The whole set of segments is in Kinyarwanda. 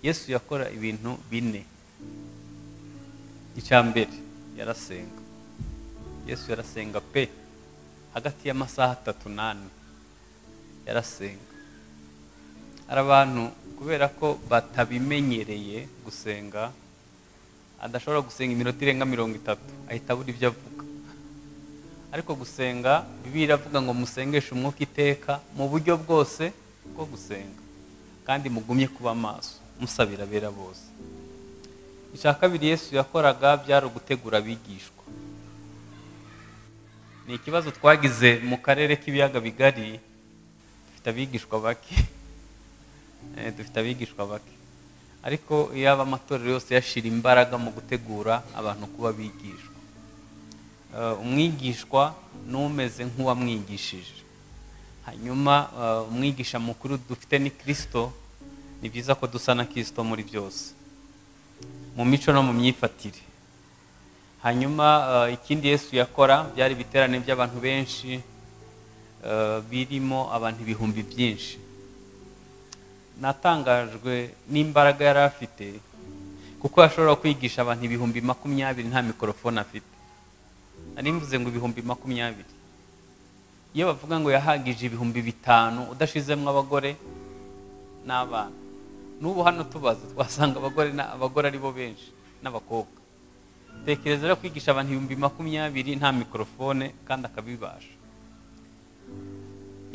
yesu yakora ibintu bine icya mbere yarasenga yesu yarasenga pe hagati y'amasaha atatu n'ane yarasenga hari abantu kubera ko batabimenyereye gusenga adashobora gusenga iminota irenga mirongo itatu ahita abura ibyo avuga ariko gusenga bibiliya iravuga ngo musengeshe umwuka iteka mu buryo bwose bwo gusenga kandi mugumye kuba amaso musabira abera bose icya kabiri yesu yakoraga byari ugutegura abigishwa ni ikibazo twagize mu karere k'ibiyaga bigari dufite abigishwa bake dufite abigishwa bake ariko yaba amatorero yose yashyira imbaraga mu gutegura abantu kuba bigishwa umwigishwa n'umeze nk'uwamwigishije hanyuma umwigisha mukuru dufite ni kirisito ni byiza ko dusa na kirisito muri byose mu mico no mu myifatire hanyuma ikindi yesu yakora byari ibiterane by'abantu benshi birimo abantu ibihumbi byinshi natangajwe n'imbaraga yari afite kuko yashobora kwigisha abantu ibihumbi makumyabiri nta mikorofone afite nari mvuze ngo ibihumbi makumyabiri iyo bavuga ngo yahagije ibihumbi bitanu udashizemo abagore n'abana n'ubu hano tubaza twasanga abagore abagore aribo benshi n'abakobwa tekereza rero kwigisha abantu ibihumbi makumyabiri nta mikorofone kandi akabibasha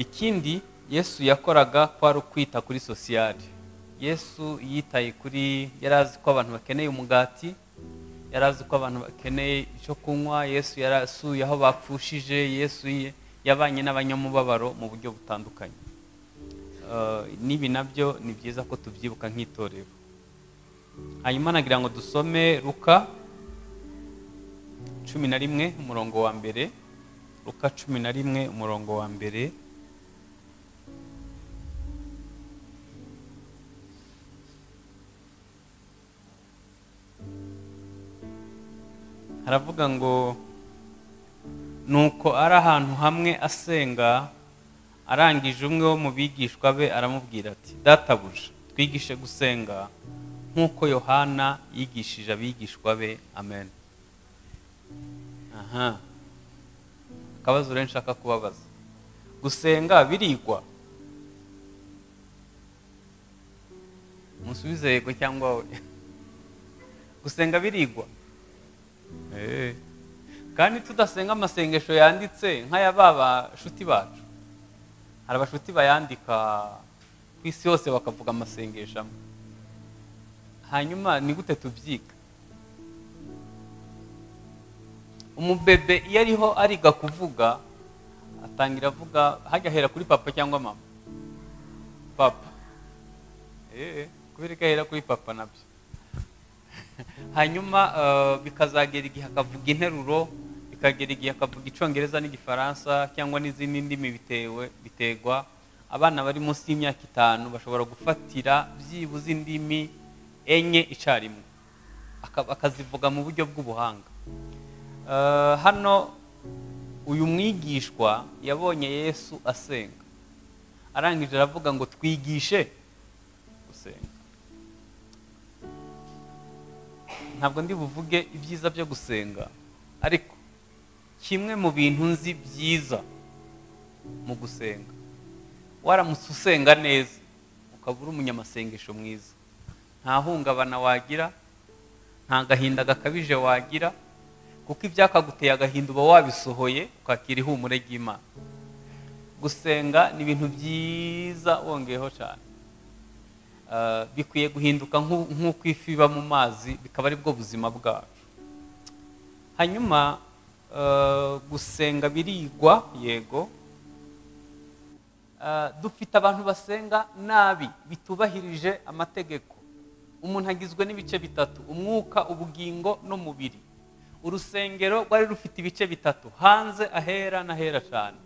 ikindi yesu yakoraga kwari ukwita kuri sosiyali yesu yitaye kuri yari azi ko abantu bakeneye umugati yari azi ko abantu bakeneye icyo kunywa yesu yarasuye aho bapfushije yesu yabanye n'abanyamubabaro mu buryo butandukanye n'ibi nabyo ni byiza ko tubyibuka nk'itorero hanyuma nagira ngo dusome ruka cumi na rimwe umurongo wa mbere ruka cumi na rimwe umurongo wa mbere haravuga ngo nuko ari ahantu hamwe asenga arangije umwe wo mu bigishwa be aramubwira ati databuja twigishe gusenga nk'uko yohana yigishije abigishwa be amen aha akabazo rero nshaka kubabaza gusenga birigwa musubize yego cyangwa we gusenga birigwa kandi tudasenga amasengesho yanditse nk'aya ba bashuti bacu hari abashuti bayandika ku isi yose bakavuga amasengesho amwe hanyuma ni gute tubyiga umubebe iyo ariho ariga kuvuga atangira avuga hajya ahera kuri papa cyangwa mama papa kubera ko ahera kuri papa nabyo hanyuma bikazagera igihe akavuga interuro bikagera igihe akavuga icyongereza n'igifaransa cyangwa n'izindi ndimi bitewe biterwa abana bari munsi y'imyaka itanu bashobora gufatira byibuze indimi enye icyarimwe akazivuga mu buryo bw'ubuhanga hano uyu mwigishwa yabonye yesu asenga arangije aravuga ngo twigishe gusenga ntabwo ndi buvuge ibyiza byo gusenga ariko kimwe mu bintu nzi byiza mu gusenga waramutse usenga neza ukaba uri umunyamasengesho mwiza nta hungabana wagira nta gahinda gakabije wagira kuko ibyakaguteye agahinda uba wabisohoye ukakira ihumure ry'imana gusenga ni ibintu byiza wongeyeho cyane bikwiye guhinduka nk'uko ifi iba mu mazi bikaba aribwo buzima bwacu hanyuma gusenga birigwa yego dufite abantu basenga nabi bitubahirije amategeko umuntu agizwe n'ibice bitatu umwuka ubugingo n'umubiri urusengero rwari rufite ibice bitatu hanze ahera n'ahera cyane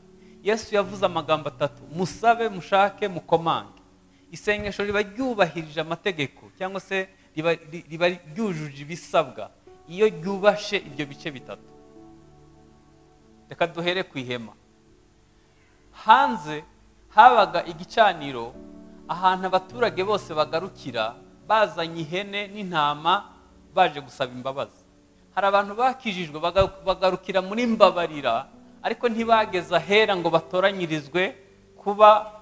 yesu yavuze amagambo atatu musabe mushake mukomange isengesho riba ryubahirije amategeko cyangwa se riba ryujuje ibisabwa iyo ryubashe ibyo bice bitatu reka duhere ku ihema hanze habaga igicaniro ahantu abaturage bose bagarukira bazanye ihene n'intama baje gusaba imbabazi hari abantu bakijijwe baga- bagarukira muri mbabarira ariko ntibageze ahera ngo batoranyirizwe kuba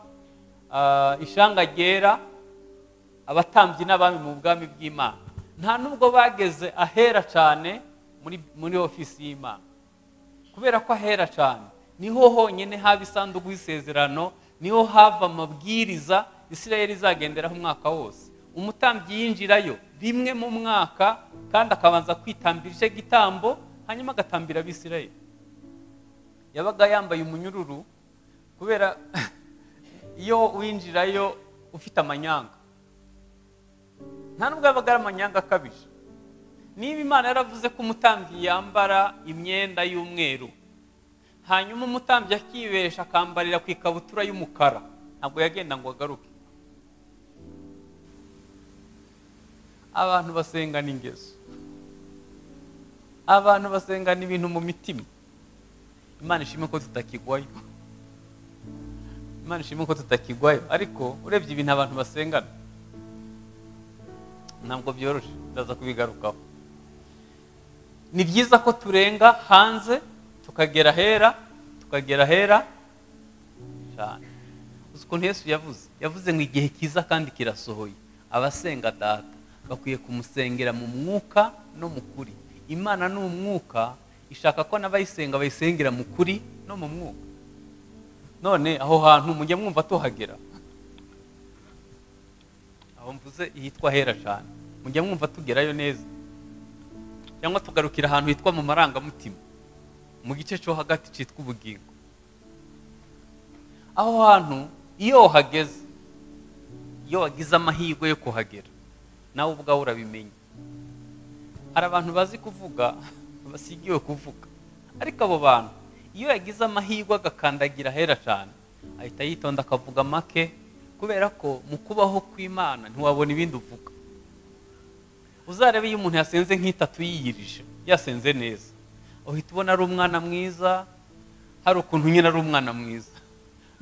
ah, ishanga ryera abatambyi n'abami mu bwami bw'imana nta nubwo bageze ahera cyane muri muri ofisi y'imana kubera ko ahera cyane niho honyine haba isanduku y'isezerano niho hava amabwiriza isirayeli izagenderaho umwaka wose umutambyi yinjirayo rimwe mu mwaka kandi akabanza kwitambira icyo gitambo hanyuma agatambira abisirayeli yabaga yambaye umunyururu kubera iyo winjirayo ufite amanyanga nta nubwo yabaga ari amanyanga akabije niba imana yaravuze ko umutambyi yambara imyenda y'umweru hanyuma umutambyi akibesha akambarira ku ikabutura y'umukara ntabwo yagenda ngo agaruke abantu basengana ingeso abantu basengana ibintu mu mitima imana ishimwe ko tutakigwayo imana ishimwe ko tutakigwayo ariko urebye ibintu abantu basengana ntabwo byoroshye ndaza kubigarukaho ni byiza ko turenga hanze tukagera ahera tukagera ahera cyane uzi ukuntu yesu yavuze yavuze ngo igihe kiza kandi kirasohoye abasenga data bakwiye kumusengera mu mwuka no mu kuri imana ni umwuka ishaka ko n'abayisenga bayisengera mu kuri no mu mwuka none aho hantu mujya mwumva tuhagera aho mvuze hitwa hera cyane mujya mwumva tugerayo neza cyangwa tugarukira ahantu hitwa mu marangamutima mu gice cyo hagati cyitwa ubugingo aho hantu iyo uhageze iyo wagize amahirwe yo kuhagera nawe ubwawe urabimenya hari abantu bazi kuvuga basigiwe kuvuga ariko abo bantu iyo yagize amahirwe agakandagira ahera cyane ahita yitonda akavuga make kubera ko mu kubaho kw'imana ntiwabona ibindi uvuga uzarebe iyo umuntu yasenze nk'itatu yiyirije yasenze neza uhita ubona ari umwana mwiza hari ukuntu nyine ari umwana mwiza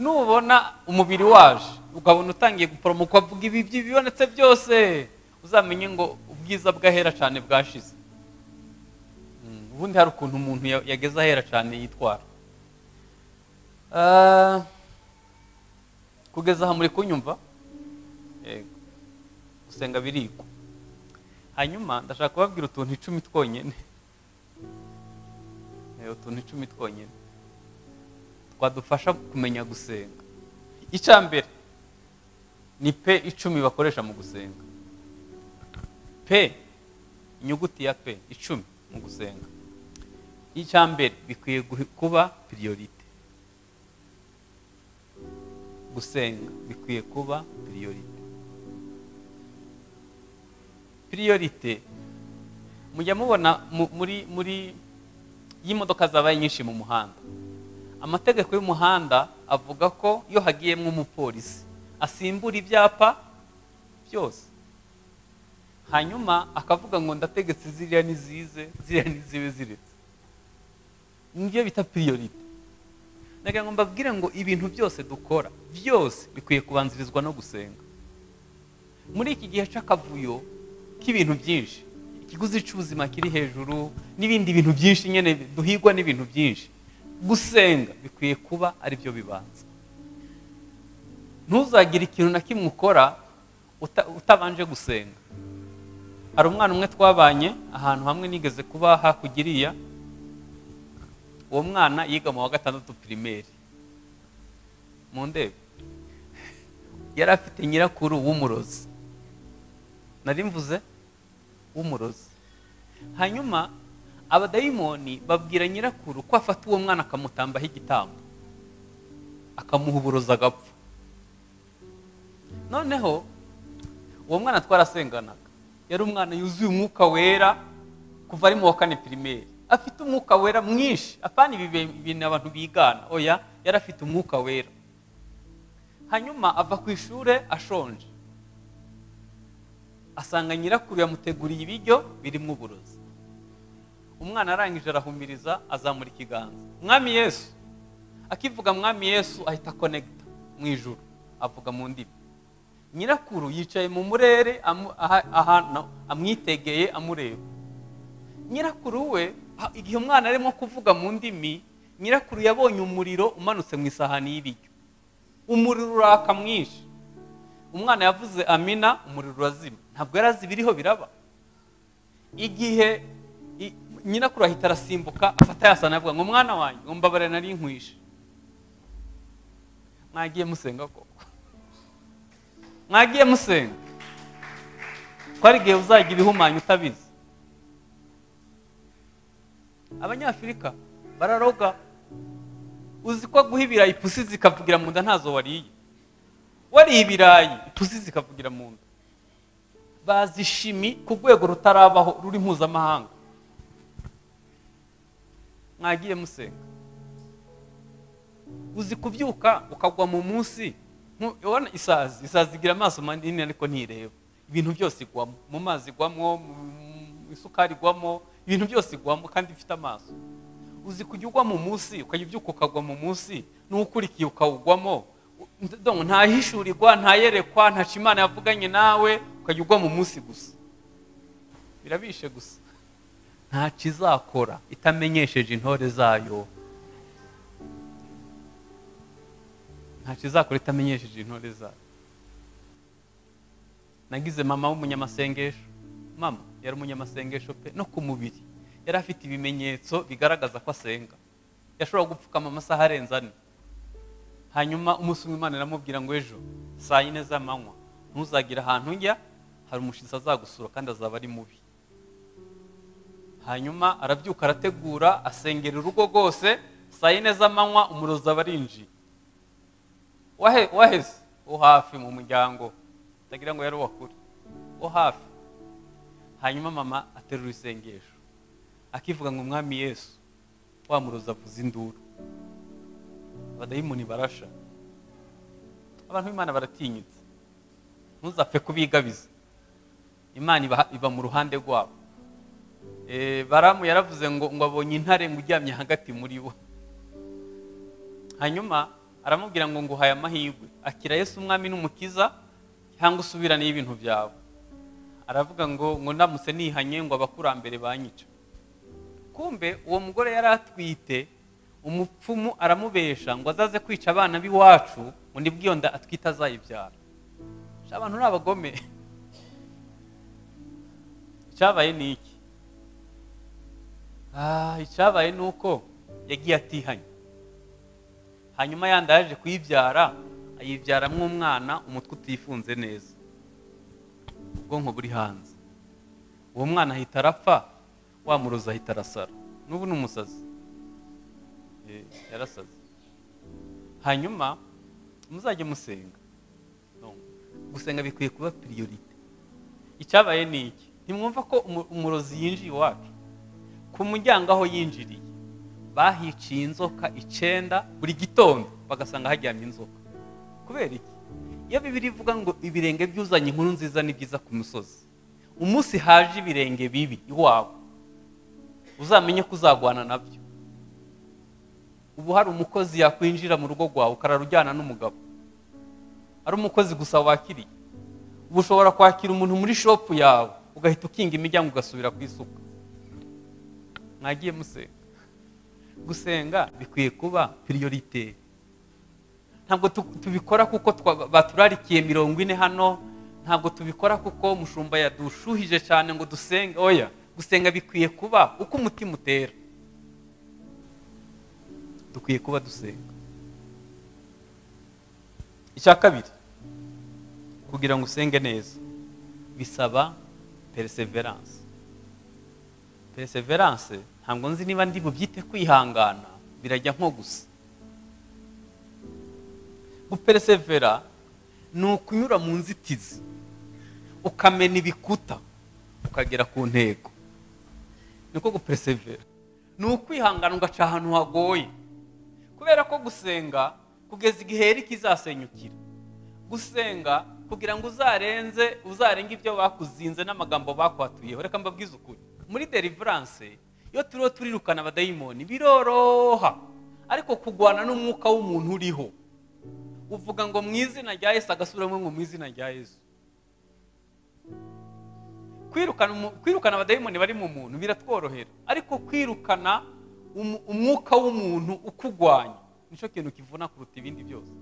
nubona umubiri waje ukabona utangiye guporomoka ukavuga ibi bibonetse byose uzamenye ngo ubwiza bw'ahera cyane bwashize Mm, ubundi hari ukuntu umuntu ya- yageze ahera cyane yitwara Ah, kugeza aha muri kunyumva Yego. gusenga birigwa hanyuma ndashaka kubabwira utuntu icumi twonyine Eh, utuntu icumi twonyine twadufasha kumenya gusenga icya mbere ni pe icumi bakoresha mu gusenga pe inyuguti ya pe icumi mu gusenga icya mbere bikwiye guhi- kuba piriyorite gusenga bikwiye kuba piriyorite piriyorite mujya mubona mu- muri muri iyo imodoka zabaye nyinshi mu muhanda amategeko y'umuhanda avuga ko iyo hagiyemo umupolisi asimbura ibyapa byose hanyuma akavuga ngo ndategetse ziriya ni zize ziriya ni zibe ziretse nibyo bita piriyorite nagira ngo mbabwire ngo ibintu byose dukora byose bikwiye kubanzirizwa no gusenga muri iki gihe cy'akavuyo k'ibintu byinshi ikiguzi cy'ubuzima kiri hejuru n'ibindi bintu byinshi nyine duhigwa n'ibintu byinshi gusenga bikwiye kuba ari byo bibanza ntuzagire ikintu na kimwe ukora uta- utabanje gusenga hari umwana umwe twabanye ahantu hamwe nigeze kuba hakugiriya uwo mwana yiga mu wa gatandatu pirimeri mu ndebe yari afite nyirakuru w'umurozi nari mvuze w'umurozi hanyuma abadayimoni babwira nyirakuru ko afata uwo mwana akamutambaho igitambo akamuha uburozi agapfa noneho uwo mwana twarasenganaga yari umwana yuzuye umwuka wera kuva ari mu wa kane pirimeri afite umwuka wera mwinshi apana ibi bi- bintu abantu bigana oya yari afite umwuka wera hanyuma ava ku ishuri ashonje asanga nyirakuru yamuteguriye ibiryo birimo uburozi umwana arangije arahumiriza azamura ikiganza mwami yesu akivuga mwami yesu ahita konegita mu ijuru avuga mu ndimi nyirakuru yicaye mu murere amu- aha- ahantu amwitegeye amureba nyirakuru we ah, igihe umwana arimo kuvuga mu ndimi nyirakuru yabonye umuriro umanutse mu isahani y'ibiryo umuriro uraka mwinshi umwana yavuze amina umuriro urazima ntabwo yari azi ibiriho biraba igihe i- nyirakuru ahita arasimbuka afata yasana avuga ngo mwana wanjye ngo mbabare nari nkwishe mwagiye musenga koko mwagiye musenga ko ari igihe uzajya ibihumanya utabizi abanyafurika bararoga uzi ko guha ibirayi ipusi zikavugira mu nda ntazo wariye wariye ibirayi ipusi zikavugira mu nda bazi ishimi ku rwego rutarabaho ruri mpuzamahanga mwagiye musenga uzi kubyuka ukagwa mu munsi nku- ubona isazi isazi igira amaso manini ariko ntireba ibintu byose igwamo mu mazi igwamo mu isukari igwamo ibintu byose igwamo kandi ifite amaso uzi kujya ugwa mu munsi ukajya ubyuka ukagwa mu munsi n'ukurikiye ukawugwamo u- ndumva ntahishurirwa ntayerekwa ntaca imana yavuganye nawe ukajya ugwa mu munsi gusa birabishe gusa ntacyo izakora itamenyesheje intore zayo ntacyo izakora itamenyesheje intore zayo nagize mama w'umunyamasengesho mama yari umunyamasengesho pe no ku mubiri yari afite ibimenyetso bigaragaza ko asenga yashoboraga gupfukama amasaha arenze ane hanyuma umunsi umwe imana iramubwira ngo ejo saa yine z'amanywa ntuzagire ahantu njya hari umushyitsi azagusura kandi azaba ari mubi hanyuma arabyuka arategura asengera urugo rwose saa yine z'amanywa umurozi aba arinjiye wahe waheze wo hafi mu muryango utagira ngo yari uwakure wo hafi hanyuma mama aterura isengesho akivuga ngo umwami yesu wa murozi avuza induru abadayimoni barasha abantu b'imana baratinyitse ntuzapfe kubigabiza imana iba, iba mu ruhande rwabo Eh, baramu yaravuze ngo ngo abonye intare ngo uryamye hagati muri bo hanyuma aramubwira ngo nguhaye amahirwe akira yesu umwami n'umukiza cyangwa usubirane ibintu byawe aravuga ngo ngo ndamutse nihanye ngo abakurambere banyica kumbe uwo mugore yari atwite umupfumu aramubesha ngo azaze kwica abana b'iwacu ngo nibwo iyo nda atwite azayibyara Sha, abantu ni abagome icyabaye ni iki Ah, icyabaye ni uko yagiye atihanye hanyuma yandi yaje kuyibyara ayibyaramo umwana umutwe utifunze neza ubwonko buri hanze uwo mwana ahita arapfa wa murozi ahita arasara n'ubu ni umusazi Eh, yarasaze hanyuma muzajye musenga No. gusenga bikwiye kuba piriyorite icyabaye ni iki ntimwumva ko umu- umurozi yinjiye iwacu ku muryango aho yinjiriye bahiciye inzoka icyenda buri gitondo bagasanga haryamye inzoka kubera iki iyo bibiri ivuga ngo ibirenge byuzanye inkuru nziza ni byiza ku musozi umunsi haje ibirenge bibi iwawe uzamenye ko uzagwana nabyo ubu hari umukozi yakwinjira mu rugo rwawe ukarara ujyana n'umugabo ari umukozi gusa wakiriye ubu ushobora kwakira umuntu muri shopu yawe ugahita ukinga imiryango ugasubira ku isuka mwagiye musenga gusenga bikwiye kuba piriyorite ntabwo tu- tubikora kuko twa- baturarikiye mirongo ine hano ntabwo tubikora kuko mushumba yadushuhije cyane ngo dusenge oya gusenga bikwiye kuba uko umutima utera dukwiye kuba dusenga icya kabiri kugira ngo usenge neza bisaba perseverance perseverance ntabwo nzi niba ndi bubyite kwihangana birajya nko gusa guperesevera ni ukunyura mu nzitizi ukamena ibikuta ukagera ku ntego niko guperesevera ni ukwihangana ugaca ahantu hagoye kubera ko gusenga kugeza igihe Eric izasenyukira gusenga kugira ngo uzarenze uzarenge ibyo bakuzinze n'amagambo bakwatuyeho reka mbabwize ukuri muri deliverance iyo turiho turirukana abadayimoni biroroha ariko kurwana n'umwuka w'umuntu uriho uvuga ngo mu izina rya yesu agasubiramo ngo mu izina rya yesu kwirukana umu- kwirukana abadayimoni bari mu muntu biratworohera ariko kwirukana umu- umwuka w'umuntu ukugwanya nicyo kintu kivuna kuruta ibindi byose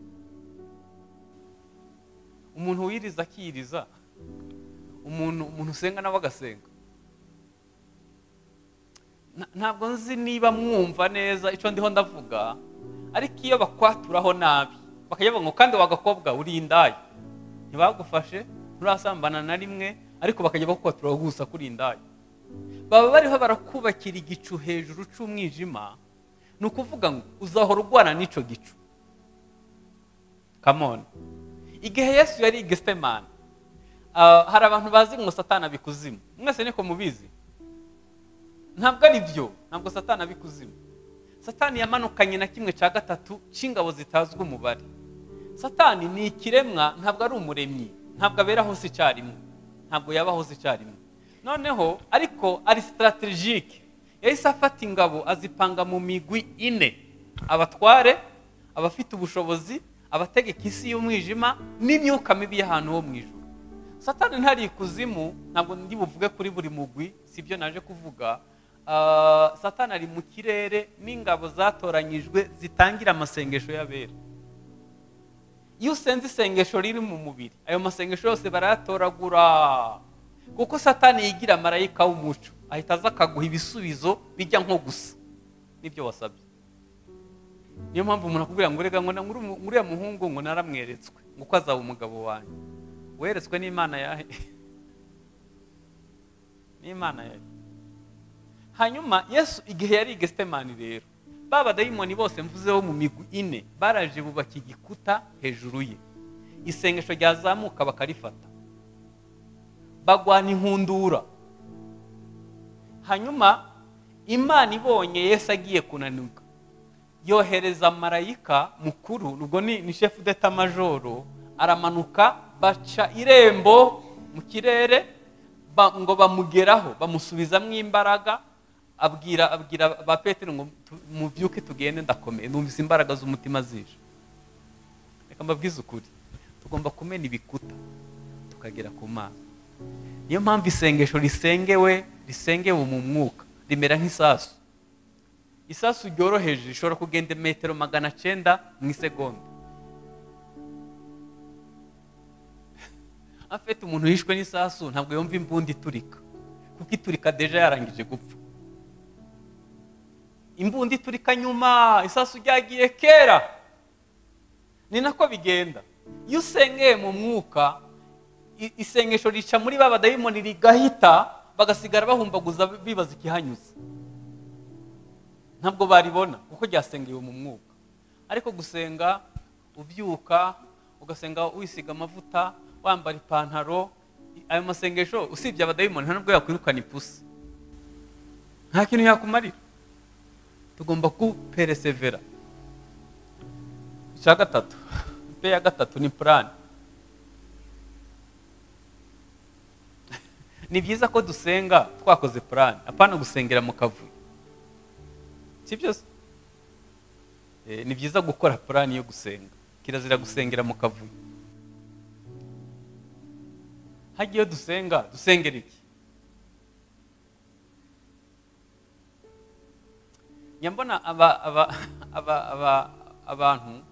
umuntu wiriza akiriza umuntu umuntu usenga nawe agasenga Na- ntabwo nzi niba mwumva neza icyo ndiho ndavuga ariko iyo bakwaturaho nabi bakajya bavuga ngo kandi wagakobwa uri indaya ntibagufashe nturasambana na rimwe ariko bakajya bakwatura gusa kuri indaya baba bariho barakubakira igicu hejuru cy'umwijima ni ukuvuga ngo uzahora urwana n'icyo gicu kamoni igihe yesu yari igesemani ah, hari abantu bazi ngo satana abikuzimu mwese niko mubizi ntabwo ari byo ntabwo satana abikuzimu satani yamanukanye na kimwe cya gatatu cy'ingabo zitazwi umubare satani ni ikiremwa ntabwo ari umuremyi ntabwo abera hose icyarimwe ntabwo yaba hose icyarimwe noneho ariko ari sitarategike yahise afata ingabo azipanga mu migwi ine abatware abafite ubushobozi abategeka isi y'umwijima n'imyuka mibi y'ahantu ho mu ijuru satani ntari ikuzimu ntabwo ndi buvuge kuri buri mugwi si byo naje kuvuga Ah, satani ari mu kirere n'ingabo zatoranyijwe zitangira amasengesho y'abera iyo usenze isengesho riri mu mubiri ayo masengesho yose barayatoragura kuko satani yigira marayika w'umuco ahita aza akaguha ibisubizo bijya nko gusa n'ibyo wasabye niyo mpamvu umuntu akubwira ngo reka ngo na- nguru- nguriya muhungu ngo naramweretswe ngo uko azaba umugabo wanjye weretswe n'imana yahe n'imana yahe hanyuma yesu igihe yari i gesitemani rero ba badayimoni bose mvuzeho mu migwi ine baraje bubaka igikuta hejuru ye isengesho ryazamuka bakarifata bagwana inkundura hanyuma imana ibonye yesu agiye kunanirwa yohereza marayika mukuru ubwo ni ni shefu deta majoro aramanuka baca irembo mu kirere ba- ngo bamugeraho bamusubizamo imbaraga abwira abwira ba petero ngo tu- mubyuke tugende ndakomeye numvise imbaraga z'umutima zije reka mbabwize ukuri tugomba kumena ibikuta tukagera ku mazi niyo mpamvu isengesho risengewe risengewe mu mwuka rimera nk'isasu isasu ryoroheje rishobora kugenda metero magana cyenda mu isegonda afite umuntu yishwe n'isasu ntabwo yumva imbunda iturika kuko iturika deja yarangije gupfa imbunda iturika nyuma isasu ryagiye kera ni nako bigenda iyo usengeye mu mwuka i- isengesho rica muri ba badayimoni rigahita bagasigara bahumbaguza bibaza ikihanyuze ntabwo baribona kuko ryasengewe mu mwuka ariko gusenga ubyuka ugasenga wisiga amavuta wambara ipantaro i- ayo masengesho usibye abadayimoni nta nubwo yakwirukana ipusi nta kintu yakumarira tugomba kuperesevera icya gatatu pe ya gatatu ni purani ni byiza ko dusenga twakoze purani apana gusengera mu kavuyo si byo se? Eh, ni byiza gukora purani yo gusenga kirazira gusengera mu kavuyo hajya iyo dusenga dusengera iki njya mbona aba, aba, aba, aba, abantu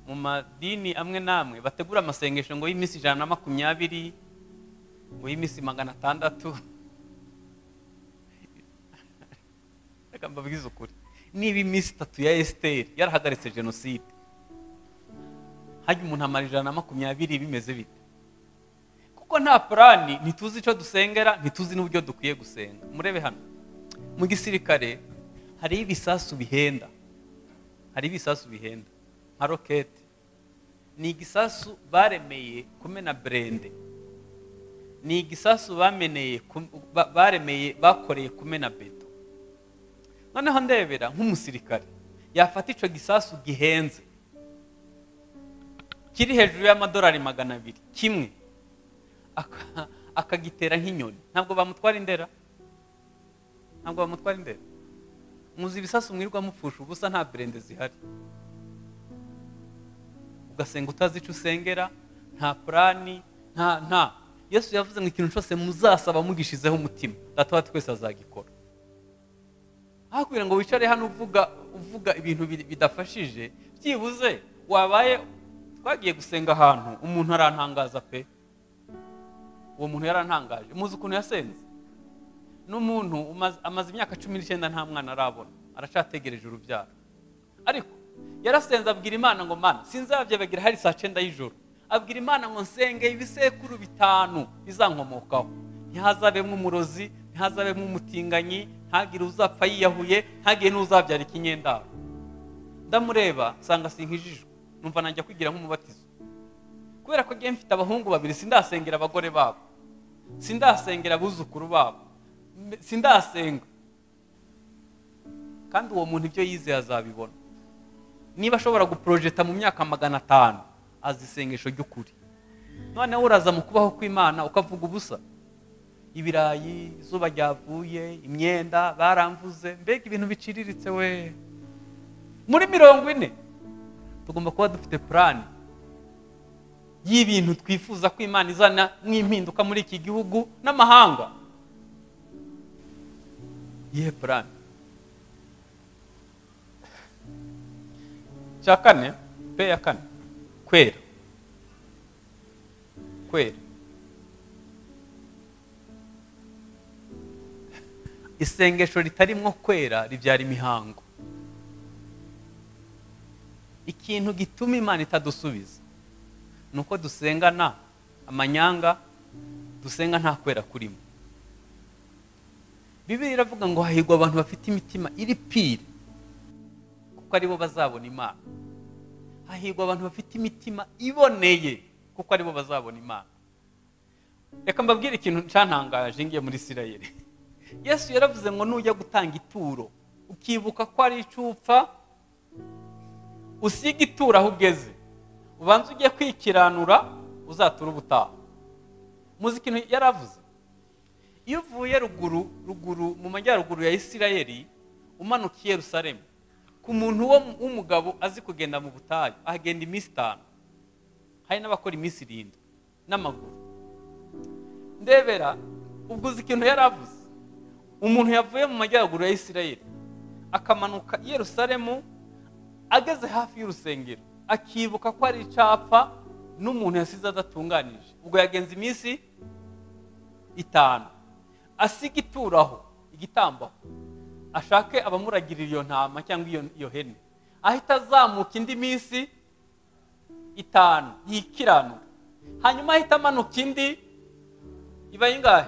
mu madini amwe n'amwe bategura amasengesho ngo y'iminsi ijana na makumyabiri ngo y'iminsi magana atandatu reka mbabwize ukuri niba iminsi itatu ya esiteri yarahagaritse jenoside hajya umuntu amara ijana na makumyabiri bimeze bite kuko nta purani ntituzi icyo dusengera ntituzi n'uburyo dukwiye gusenga murebe hano mu gisirikare hariho ibisasu bihenda hariho ibisasu bihenda nka roketi ni igisasu baremeye kumena burende ni igisasu bameneye ku- ba- baremeye bakoreye kumena beto noneho ndebera nk'umusirikare yafata icyo gisasu gihenze kiri hejuru y'amadolari magana abiri kimwe aka- akagitera nk'inyoni ntabwo bamutwara indera ntabwo bamutwara indera muzi ibisasu mwirirwa mupfusha ubusa nta burende zihari ugasenga utazi icyo usengera nta purani nta nta yesu yavuze ngo ikintu cyose muzasaba mugishizeho umutima data wa twese azagikora hakubwira ngo wicare hano uvuga uvuga ibintu bi- bidafashije byibuze wabaye twagiye gusenga ahantu umuntu arantangaza pe uwo muntu yarantangaje muzi ukuntu yasenze n'umuntu umaze- amaze imyaka cumi n'icyenda nta mwana arabona aracategereje urubyaro ariko yarasenze abwira imana ngo mana sinzabyabagira hari saa cyenda y'ijoro abwira imana ngo nsenge ibisekuru bitanu bizankomokaho ntihazabemo umurozi ntihazabemo umutinganyi ntagire uzapfa yiyahuye ntagire n'uzabyara ikinyendaro ndamureba nsanga sinkijijwe numva najya kwigira nk'umubatizo kubera ko agiye mfite abahungu babiri sindasengera abagore babo sindasengera abuzukuru babo mbe- sindasenga kandi uwo muntu ibyo yizeye azabibona niba ashobora guporojeta mu myaka magana atanu azi isengesho ry'ukuri noneho uraza mu kubaho kw'imana ukavuga ubusa ibirayi izuba ryavuye imyenda baramvuze mbega ibintu biciriritse we muri mirongo ine tugomba kuba dufite purani y'ibintu twifuza ko imana izana nk'impinduka muri iki gihugu n'amahanga iyihe purani cya kane pe ya kane kwera kwera isengesho ritarimwo kwera ribyara imihango ikintu gituma imana itadusubiza ni uko dusengana amanyanga dusenga nta kwera kurimo bibiri iravuga ngo hahigwa abantu bafite imitima iri pire kuko aribo bazabona imana hahigwa abantu bafite imitima iboneye kuko aribo bazabona imana reka mbabwire ikintu cyantangaje ngiye muri isirayeli yesu yaravuze ngo nujya gutanga ituro ukibuka ko ari icupfa usiga ituro aho ugeze ubanza ujye kwikiranura uzatura ubutaha muzi ikintu yaravuze iyo uvuye ruguru ruguru mu majyaruguru ya isirayeli umanuka i yerusalemu ku muntu wo- w'umugabo azi kugenda mu butayu ahagenda iminsi itanu hari n'abakora iminsi irindwi n'amaguru ndebera ubwo uzi ikintu yari avuze umuntu yavuye mu majyaruguru ya isirayeli akamanuka i yerusalemu ageze hafi y'urusengero akibuka ko ari icapfa n'umuntu yasize adatunganije ubwo yagenze iminsi itanu asiga ituro aho igitambo aho ashake abamuragirira iyo ntama cyangwa iyo iyo hene ahita azamuka indi minsi itanu yikiranura hanyuma ahita amanuka indi iba ingahe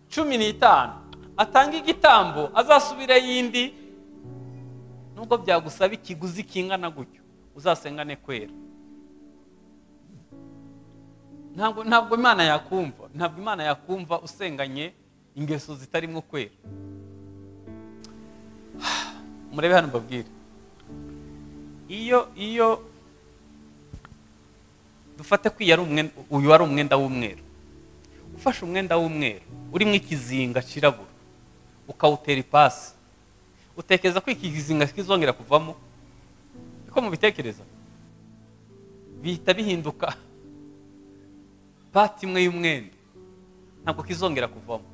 cumi n'itanu atanga igitambo azasubire yindi nubwo byagusaba ikiguzi kingana gutyo uzasengane kwera ntabwo ntabwo imana yakumva ntabwo imana yakumva usenganye ingeso zitarimo kwera murebe hano mbabwire iyo iyo dufate ko iyi ari umwenda uyu ari umwenda w'umweru ufashe umwenda w'umweru urimo ikizinga kirabura ukawutera ipasi utekereza ko iki kizinga kizongera kuvamo niko mubitekereza bihita bihinduka pati imwe y'umwenda ntabwo kizongera kuvamo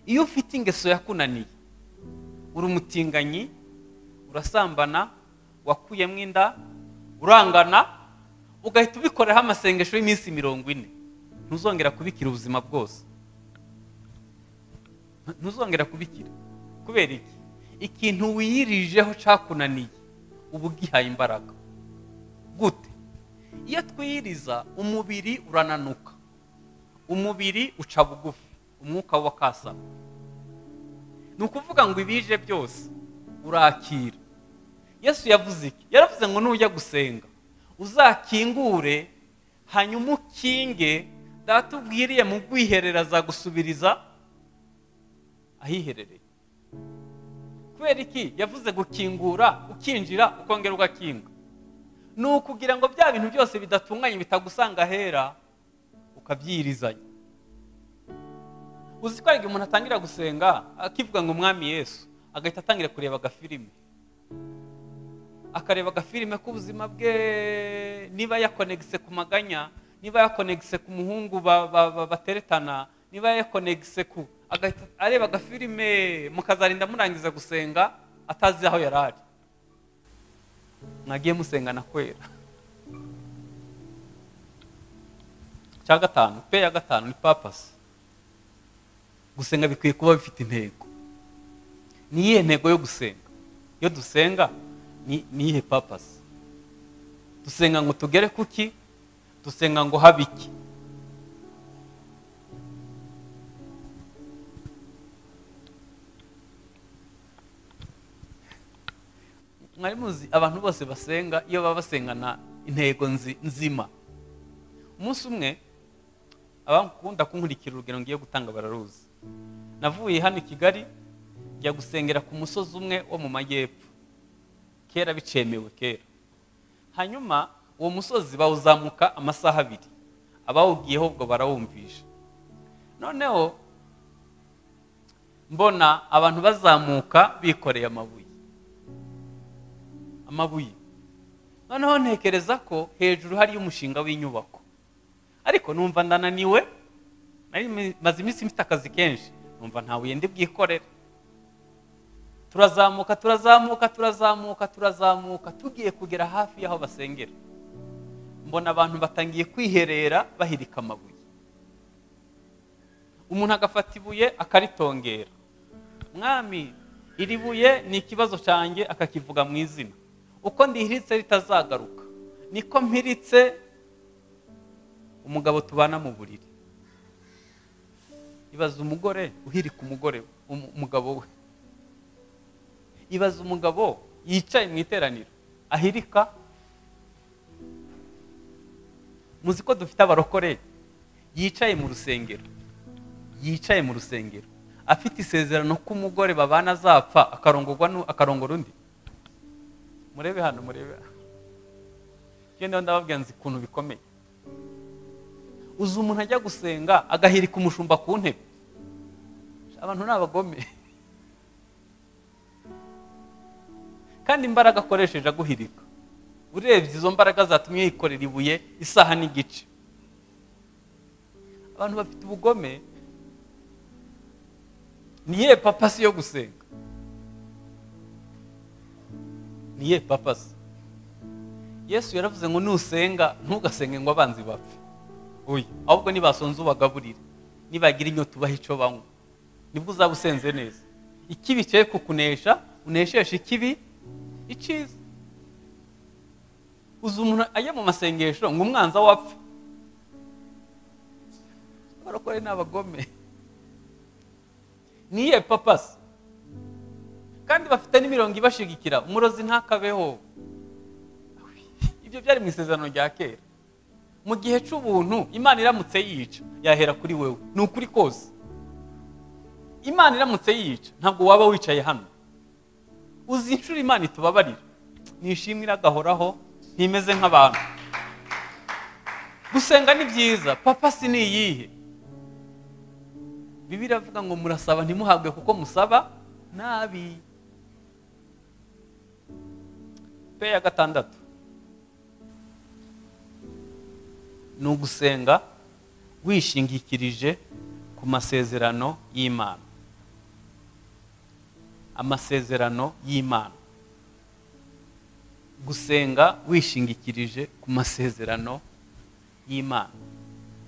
iyo ufite ingeso yakunaniye uri umutinganyi urasambana wakuyemo inda urangana ugahita ubikoreraho amasengesho y'iminsi mirongo ine ntuzongera kubikira ubuzima bwose ntuzongera kubikira kubera iki ikintu wiyirijeho cyakunaniye uba ugihaye imbaraga gute iyo twiyiriza umubiri urananuka umubiri uca bugufi umwuka wo wakasama ni ukuvuga ngo ibije byose urakira yesu yavuze iki yaravuze ngo nujya gusenga uzakingure hanyuma ukinge data ubwiriye mu bwiherero azagusubiriza ahiherereye kubera iki yavuze gukingura ukinjira ukongera ugakinga ni ukugira ngo bya bintu byose bidatunganye bitagusanga ahera ukabyirizanya uzi ko hari igihe umuntu atangira gusenga akivuga ngo mwami yesu agahita atangira kureba agafilimi akareba agafilime k'ubuzima bwe niba yakonegise ku maganya niba yakonegise ku muhungu ba- ba- ba- bateretana niba yakonegise ku agahita areba agafilime mukazarinda murangiza gusenga atazi aho yari ari mwagiye musengana kwera cya gatanu pe ya gatanu ni papasi gusenga bikwiye kuba bifite intego ni iyihe ntego yo gusenga iyo dusenga ni ni iyihe papasi dusenga ngo tugere kuki dusenga ngo habe iki mwari muzi abantu bose basenga iyo baba basengana intego nzi- nzima umunsi umwe abakunda kunkurikira urugero ngiye gutanga bararuzi navuye hano i kigali njya gusengera ku musozi umwe wo mu majyepfo kera bicemewe kera hanyuma uwo musozi bawuzamuka amasaha abiri abawugiyeho ubwo barawumvisha noneho mbona abantu bazamuka bikoreye amabuye amabuye noneho ntekereza ko hejuru hariyo umushinga w'inyubako ariko numva ndananiwe nari maze iminsi mfite akazi kenshi numva nta buye ndi bwikorere turazamuka turazamuka turazamuka turazamuka tugiye kugera hafi y'aho basengera mbona abantu batangiye kwiherera bahirika amabuye umuntu agafata ibuye akaritongera mwami iri buye ni ikibazo cyanjye akakivuga mu izina uko ndihiritse ritazagaruka niko mpiritse umugabo tubana mu buriri ibaza umugore uhirika umugore umu- umugabo we ibaza umugabo yicaye mu iteraniro ahirika muzi ko dufite abarokore yicaye mu rusengero yicaye mu rusengero afite isezerano ko umugore babana azapfa akarongorwa nu- akarongora undi murebe hano murebe genda ndababwira nzi ukuntu bikomeye uzi umuntu ajya gusenga agahirika umushumba ku ntebe abantu ni abagome kandi imbaraga akoresheje aguhirika urebye izo mbaraga zatumye yikorera ibuye isaha n'igice abantu bafite ubugome niye papasi yo gusenga niye papasi yesu yaravuze ngo nusenga ntugasenge ngo abanzi bapfe oya ahubwo nibasonza ubagaburire nibagira inyota ubaha icyo banywa nibwo uzaba usenze neza ikibi cye kukunesha unesheshe ikibi icyiza uzi umuntu ajya mu masengesho ngo umwanza wapfe abarokore ni abagome niye papasi kandi bafite n'imirongo ibashigikira umurozi ntakabeho ibyo byari mu isezerano rya kera mu gihe cy'ubuntu imana iramutse yica yahera kuri wewe ni ukuri kose imana iramutse yica ntabwo waba wicaye hano uzi inshuro imana itubabarira nishimwe iragahoraho ntimeze nk'abantu gusenga ni byiza papa si ni iyihe bibiri avuga ngo murasaba ntimuhabwe kuko musaba nabi pe ya gatandatu ni ugusenga wishingikirije ku masezerano y'imana amasezerano y'imana gusenga wishingikirije ku masezerano y'imana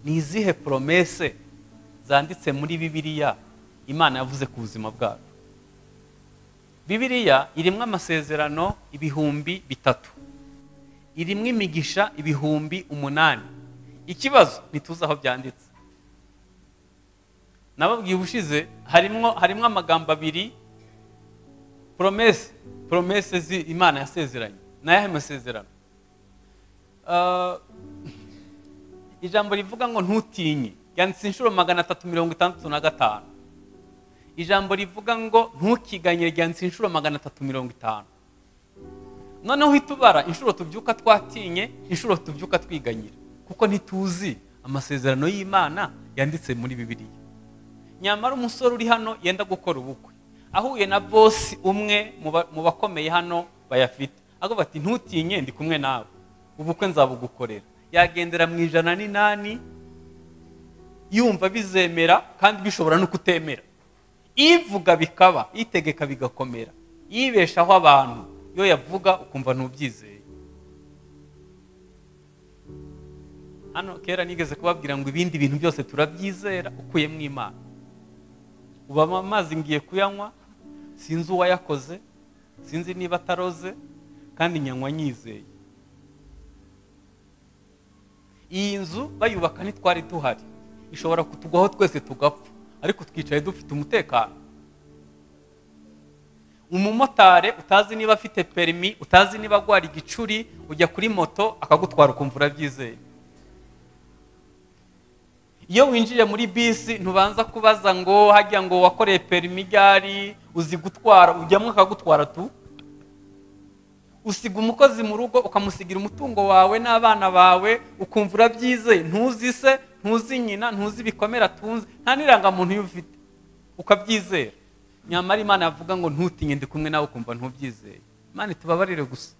ni izihe poromese zanditse muri bibiliya imana yavuze ku buzima bwacu bibiliya irimo amasezerano ibihumbi bitatu irimo imigisha ibihumbi umunani ikibazo ntituzi aho byanditse nababwiye ubushize harimo harimo amagambo abiri poromese poromese zi imana yasezeranye n'ayahe masezerano Ah, ijambo rivuga ngo ntutinye ryanditse inshuro magana atatu mirongo itandatu na gatanu ijambo rivuga ngo ntukiganye ryanditse inshuro magana atatu mirongo itanu noneho uhita ubara inshuro tubyuka twatinye inshuro tubyuka twiganyira kuko ntituzi amasezerano y'imana yanditse muri bibiliya nyamara umusore uri hano yenda gukora ubukwe ahuye na bosi umwe mu ba- mu bakomeye hano bayafite avuga ati ntutinye ndi kumwe nawe ubukwe nzabugukorera yagendera mu ijana n'inani yumva bizemera kandi bishobora no kutemera ivuga bikaba itegeka bigakomera yibeshaho abantu iyo yavuga ukumva ntubyizeye hano kera nigeze kubabwira ngo ibindi bintu byose turabyizera ukuyemo imana ubu amazi ngiye kuyanywa sinzi uwayakoze sinzi niba ataroze kandi nyanywa nyizeye iyi nzu bayubaka ntitwari duhari ishobora kutugwaho twese tugapfa ariko twicaye dufite umutekano umumotari utazi niba afite perimi utazi niba agwara igicuri ujya kuri moto akagutwara ukumva urabyizeye iyo winjiye muri bisi ntubanza kubaza ngo hajya ngo wakoreye perimi igari uzi gutwara ujyamo akagutwara tu usiga umukozi mu rugo ukamusigira umutungo wawe n'abana bawe ukumva urabyizeye ntuzi se ntuzi nyina ntuzi ibikomere atunze nta n'irangamuntu iyo ufite ukabyizera nyamara imana yavuga ngo ntutinye ndi kumwe nawe ukumva ntubyizeye imana itubabarire gusa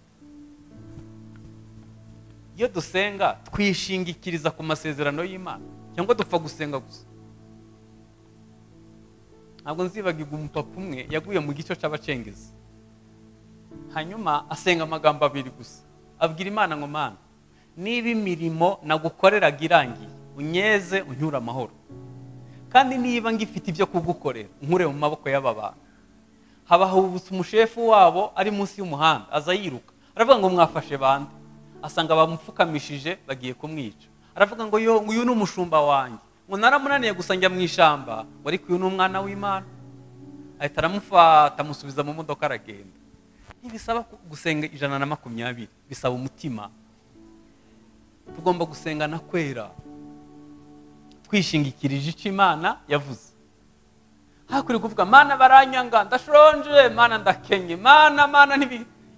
iyo dusenga twishingikiriza ku masezerano y'imana cyangwa dupfa gusenga gusa ntabwo nzibagirwa umupapa umwe yaguye mu gico cy'abacengezi hanyuma asenga amagambo abiri gusa abwira imana ngo mana niba imirimo nagukoreraga irangiye unyeze unyura amahoro kandi niba ngifite ibyo kugukorera nkure mu maboko y'aba bantu haba hubutse umushefu wabo ari munsi y'umuhanda aza yiruka aravuga ngo mwafashe bande asanga bamupfukamishije bagiye kumwica aravuga ngo uyu ni umushumba wanjye ngo naramunaniye gusa njya mu ishyamba wari uyu ni umwana w'imana ahita aramufata amusubiza mu modoka aragenda ntibisaba gusenga ijana na makumyabiri bisaba umutima tugomba gusenga na kwera twishingikirije icyo imana yavuze hakwiye kuvuga mana baranyanga ndashonje mana ndakenye mana mana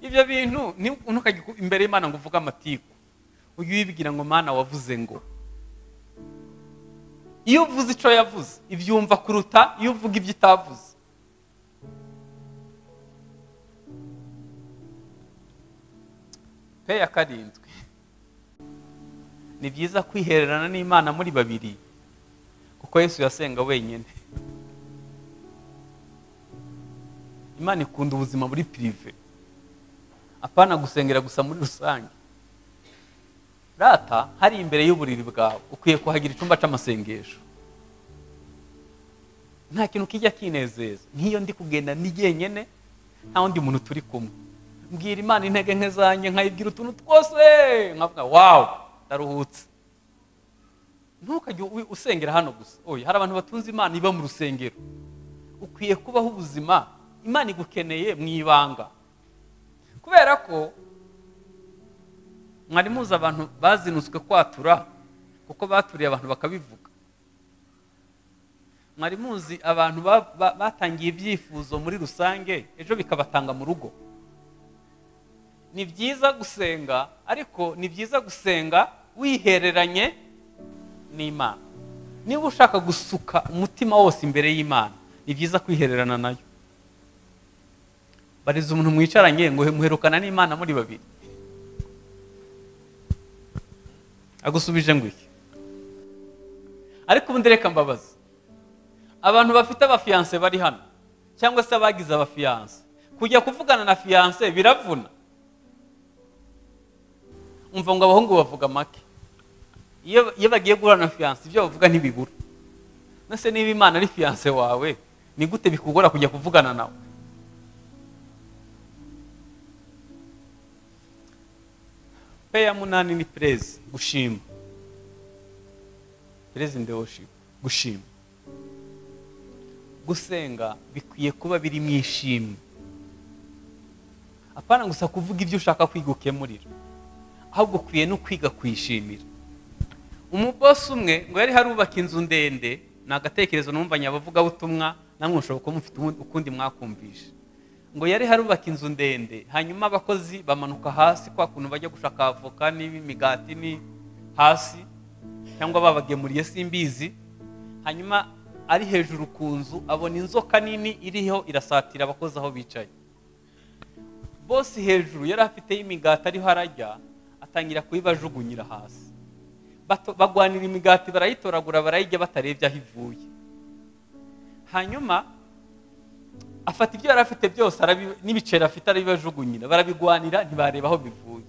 ibyo bintu ntukajye imbere y'imana ngo uvuge amatiku ujye uyibwira ngo mana wavuze ngo iyo uvuze icyo yavuze ibyumva kuruta iyo uvuga ibyo utavuze pe ya karindwi ni byiza kwihererana n'imana muri babiri kuko yesu yasenga wenyine imana ikunda ubuzima muri pirive apana gusengera gusa muri rusange rata hari imbere y'uburiri bwawe ukwiye kuhagira icyumba cy'amasengesho nta kintu kijya kinezeza nk'iyo ndi kugenda ndi jyenyine nta wundi muntu turi kumwe mbwira imana intege nke zanjye nkayibwira utuntu twose nkavuga wawu ndaruhutse ntukajye usengera hano gusa oya hari abantu batunze imana iba mu rusengero ukwiye kubaho ubuzima imana igukeneye mu ibanga kubera ko mwari muzi abantu bazinutswe kwatura kuko baturiye abantu bakabivuga mwari muzi abantu batangiye ibyifuzo muri rusange ejo bikabatanga mu rugo ni byiza gusenga ariko ni byiza gusenga wihereranye n'imana niba ushaka gusuka umutima wose imbere y'imana ni byiza kwihererana nayo bariza umuntu mwicaranye ngo muherukana n'imana muri babiri agusubije ngo iki ariko ubundi reka mbabaza abantu bafite abafiyanse bari hano cyangwa se abagize abafiyanse kujya kuvugana na fiyanse biravuna umva ngo abahungu bavuga make iyo bagiye guhura na fiyanse ibyo bavuga ntibibura ndetse niba imana ari fiyanse wawe ni gute bikugora kujya kuvugana nawe pe ya munani ni perezi gushima perezi ndewoshipu gushima gusenga bikwiye kuba biri mu ishimwe apana gusa kuvuga ibyo ushaka kwiga ukemurira ahubwo ukwiye no kwiga kuyishimira umubosi umwe ngo yari harubaka inzu ndende ni agatekerezo numvanya abavugabutumwa namwe mushobora kuba mufite ukundi mwakumvisha ngo yari harubaka inzu ndende hanyuma abakozi bamanuka hasi kwa kuntu bajya gushaka avoka n'imigati ni hasi cyangwa babagemuriye simbizi hanyuma ari hejuru ku nzu abona inzoka nini iriho irasatira abakozi aho bicaye bose hejuru yari afiteho imigati ariho arajya atangira kuyibajugunyira hasi Bato- bagwanira imigati barayitoragura barayijya batarebye aho ivuye hanyuma afata ibyo yari afite byose arabi- n'ibiceri afite arabibajugunyira barabigwanira ntibareba aho bivuye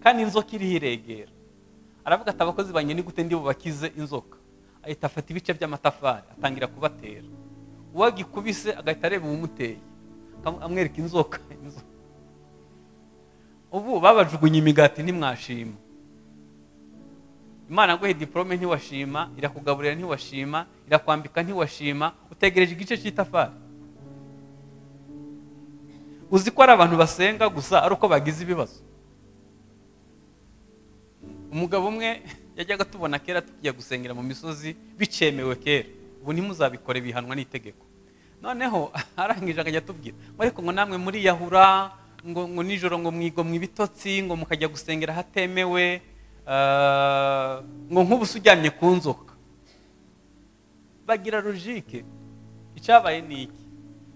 kandi inzoka iriho iregera aravuga ati abakozi banjye ni gute ndibubakize inzoka ahita afata ibice by'amatafari atangira kubatera uwo agikubise agahita areba uwumuteye akam- amwereka inzoka inzoka. ubu babajugunye imigati ntimwashima imana aguhe diporome ntiwashima irakugaburira ntiwashima irakwambika ntiwashima utegereje igice cy'itafari uzi ko ari abantu basenga gusa ari uko bagize ibibazo umugabo umwe yajyaga tubona kera tujya gusengera mu misozi bicemewe kera ubu ntimuzabikore bihanwa n'itegeko noneho arangije akajya atubwira ngo ariko ngo namwe muriyahura ngo ngo nijoro ngo mwigo mu ibitotsi ngo mukajya gusengera ahatemewe eh, ngo nk'ubu se ujyamye ku nzoka bagira logike icyabaye ni iki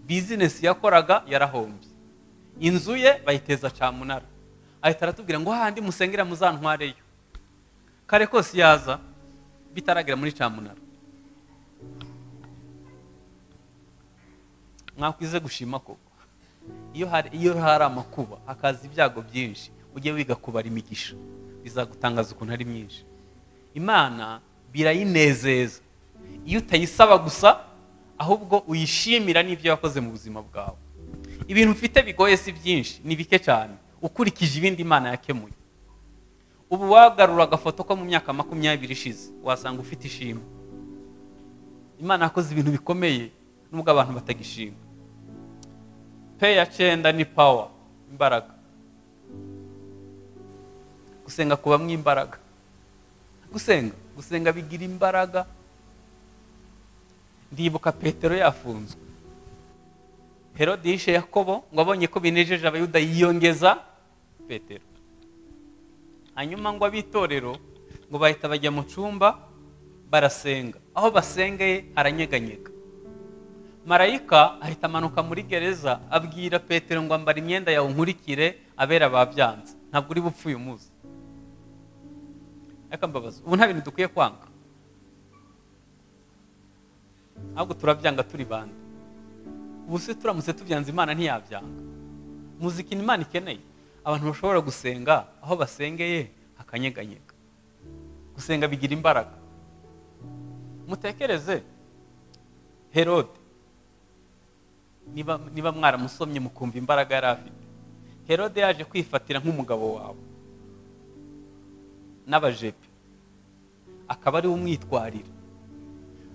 bizinesi yakoraga yarahombye inzu ye bayiteza camunara ahita aratubwira ngo hahandi musengera muzantwareyo kare kose yaza bitaragera muri camunara mwakwize gushima koko iyo hari iyo hari amakuba hakaza ibyago byinshi ujye wiga kubara imigisha bizagutangaza ukuntu ari myinshi imana birayinezeza iyo utayisaba gusa ahubwo uyishimira n'ibyo wakoze mu buzima bwawe ibintu ufite bigoye si byinshi ni bike cyane ukurikije ibindi imana yakemuye ubu wagarura agafoto ko mu myaka makumyabiri ishize wasanga ufite ishimwe imana yakoze ibintu bikomeye nubwo abantu batagishima pe ya cyenda ni pawa imbaraga gusenga kubamwo imbaraga gusenga gusenga bigira imbaraga ndibuka petero yafunzwe herode yishe yakobo ngo abonye ko binejeje abayuda yiyongeza petero hanyuma ngo ab'itorero ngo bahita bajya mu cyumba barasenga aho basengeye haranyeganyega marayika ahita amanuka muri gereza abwira petero ngo ambara imyenda yawe nkurikire abera babyanze ntabwo uri bupfe uyu munsi reka mbabaza ubu nta bintu dukwiye kwanga ahubwo turabyanga turi bande ubu se turamutse tubyanze imana ntiyabyanga muzika ni imana ikeneye abantu bashobora gusenga aho basengeye hakanyeganyega gusenga bigira imbaraga mutekereze herode niba niba mwaramusomye mukumva imbaraga yari afite herode yaje kwifatira nk'umugabo wawe n'abajepe akaba ariwe umwitwarira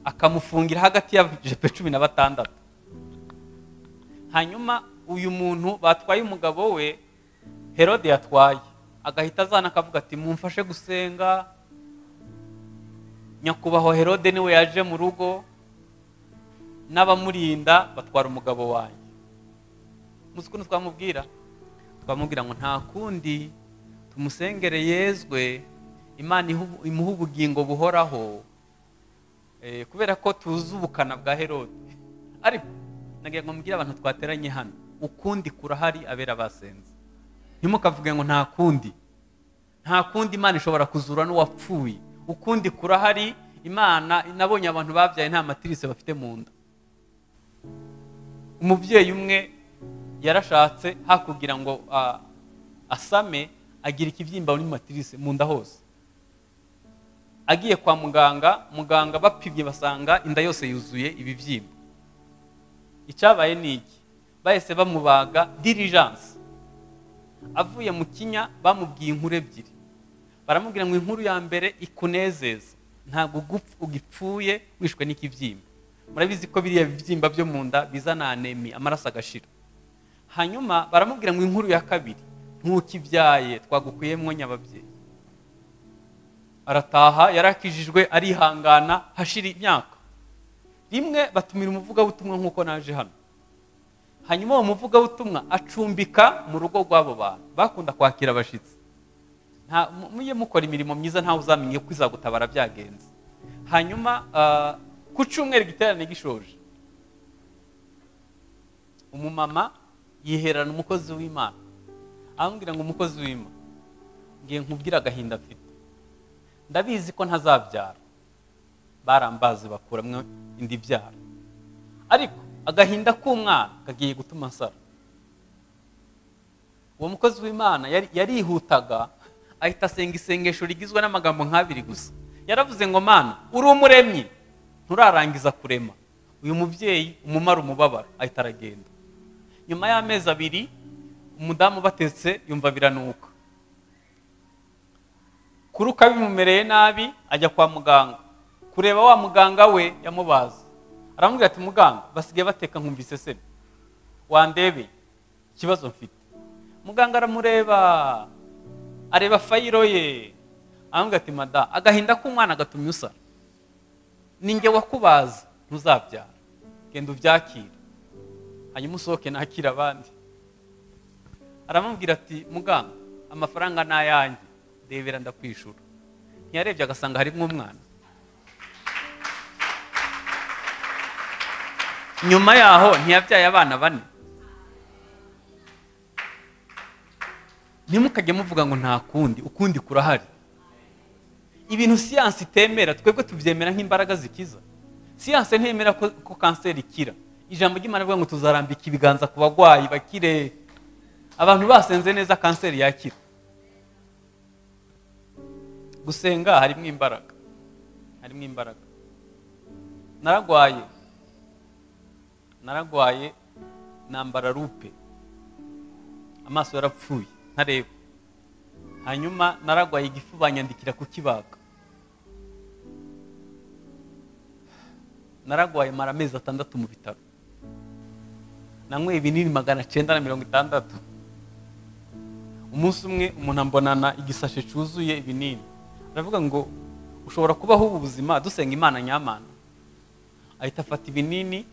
akamufungira hagati y'abajepe cumi na batandatu hanyuma uyu muntu batwaye umugabo we herode yatwaye agahita azana akavuga ati mumfashe gusenga nyakubahwa herode niwe yaje mu rugo n'abamurinda batwara umugabo wanjye muzi ukuntu twamubwira twamubwira ngo nta kundi tumusengere yezwe imana ihu- imuha ubugingo buhoraho Eh, kubera ko tuzi ubukana bwa herode ariko nagira ngo mubwire abantu twateranye hano ukundi kurahari abera basenze ntimukavuge ngo nta kundi nta kundi imana ishobora kuzura n'uwapfuye ukundi kurahari imana nabonye abantu babyaye nta matirise bafite mu nda umubyeyi umwe yarashatse hakugira ngo ah, asame agira ikibyimba muri matirise mu nda hose agiye kwa muganga muganga bapimye basanga inda yose yuzuye ibibyimba icyabaye ni iki bahise bamubaga dirijanse avuye mu kinya bamubwiye inkuru ebyiri baramubwira ngo inkuru ya mbere ikunezeza ntabwo ugupf- ugipfuye wishwe n'ikibyimba murabizi ko biriya bibyimba byo mu nda bizana anemi amaraso agashira hanyuma baramubwira ngo inkuru ya kabiri ntukibyaye twagukuyemwo nyababyeyi arataha yarakijijwe arihangana hashira imyaka rimwe batumira umuvugabutumwa nk'uko naje hano hanyuma uwo muvugabutumwa acumbika mu rugo rw'abo bantu bakunda kwakira abashyitsi nta- mu- mujye mukora imirimo myiza ntawe uzamenye ko izagutabara byagenze hanyuma ah, ku cyumweru igiterane gishoje umumama yiherana umukozi w'imana ambwira ngo umukozi w'ima ngiye nkubwire agahinda afite ndabizi ko ntazabyara barambazi bakuramo indi byara ariko agahinda k'umwana kagiye gutuma nsara uwo mukozi w'imana yari- yarihutaga ahita asenga isengesho rigizwe n'amagambo nk'abiri gusa yaravuze ngo mana uri umuremyi nturarangiza kurema uyu mubyeyi umumara umubabaro ahita aragenda nyuma y'amezi abiri umudamu batetse yumva biranuka kuruka bimumereye nabi ajya kwa muganga kureba wa muganga we yamubaza aramubwira ati muganga basigaye bateka nkumvise se wandebe ikibazo mfite muganga aramureba areba fayiro ye aramubwira ati mada agahinda k'umwana gatumye usara ninjye wakubaza ntuzabyara genda ubyakire hanyuma usohoke nakire abandi aramubwira ati muganga amafaranga ni ayanjye ndebera ndakwishura ntiyarebye agasanga harimo umwana nyuma yaho ntiyabyaye abana bane ntimukajye muvuga ngo nta kundi ukundi kurahari ibintu siyansi itemera twebwe tubyemera nk'imbaraga zikiza siyansi ntemera ko, ko kanseri ikira ijambo ry'imana rivuga ngo tuzarambika ibiganza ku barwayi bakire abantu basenze neza kanseri yakira gusenga harimo imbaraga harimo imbaraga naragwaye naragwaye nambara rupe amaso yarapfuye ntareba hanyuma naragwaye igifu banyandikira kukibaga naragwaye mara amezi atandatu mu bitaro nanyweye ibinini magana cyenda na mirongo itandatu umunsi umwe umuntu ambonana igisashe cyuzuye ibinini aravuga ngo ushobora kubaho ubu buzima dusenga imana nyamana ahita afata ibinini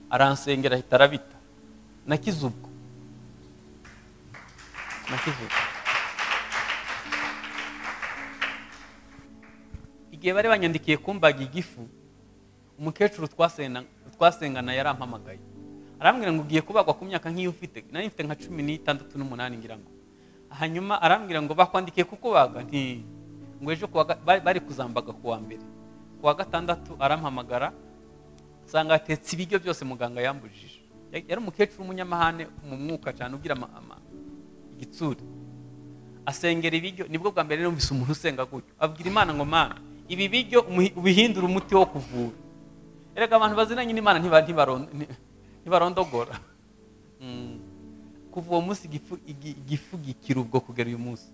aransengera ahita arabita nakize ubwo nakize ubwo igihe bari banyandikiye kumbaga igifu umukecuru twasena- twasengana yarampamagaye arambwira ngo ugiye kubagwa ku myaka nk'iyo ufite nari mfite nka cumi n'itandatu n'umunani ngira ngo hanyuma arambwira ngo bakwandikiye kukubaga nti ngo ejo kuwa ga- bari- bari kuzambaga ku wa mbere ku wa gatandatu arampamagara nsanga atetse ibiryo byose muganga yambujije Ya- yari umukecuru w'umunyamahane mu mwuka cyane ugira ama- ama- igitsure asengera ibiryo nibwo bwa mbere numvise umuntu usenga gutyo abwira imana ngo mana ibi biryo umuhi- ubihindure umuti wo kuvura erega abantu bazinanye n'imana ntiba- ntibaron- nti- ntibarondogora Mm. kuva uwo munsi igifu igi- igifu gikira ubwo kugera uyu munsi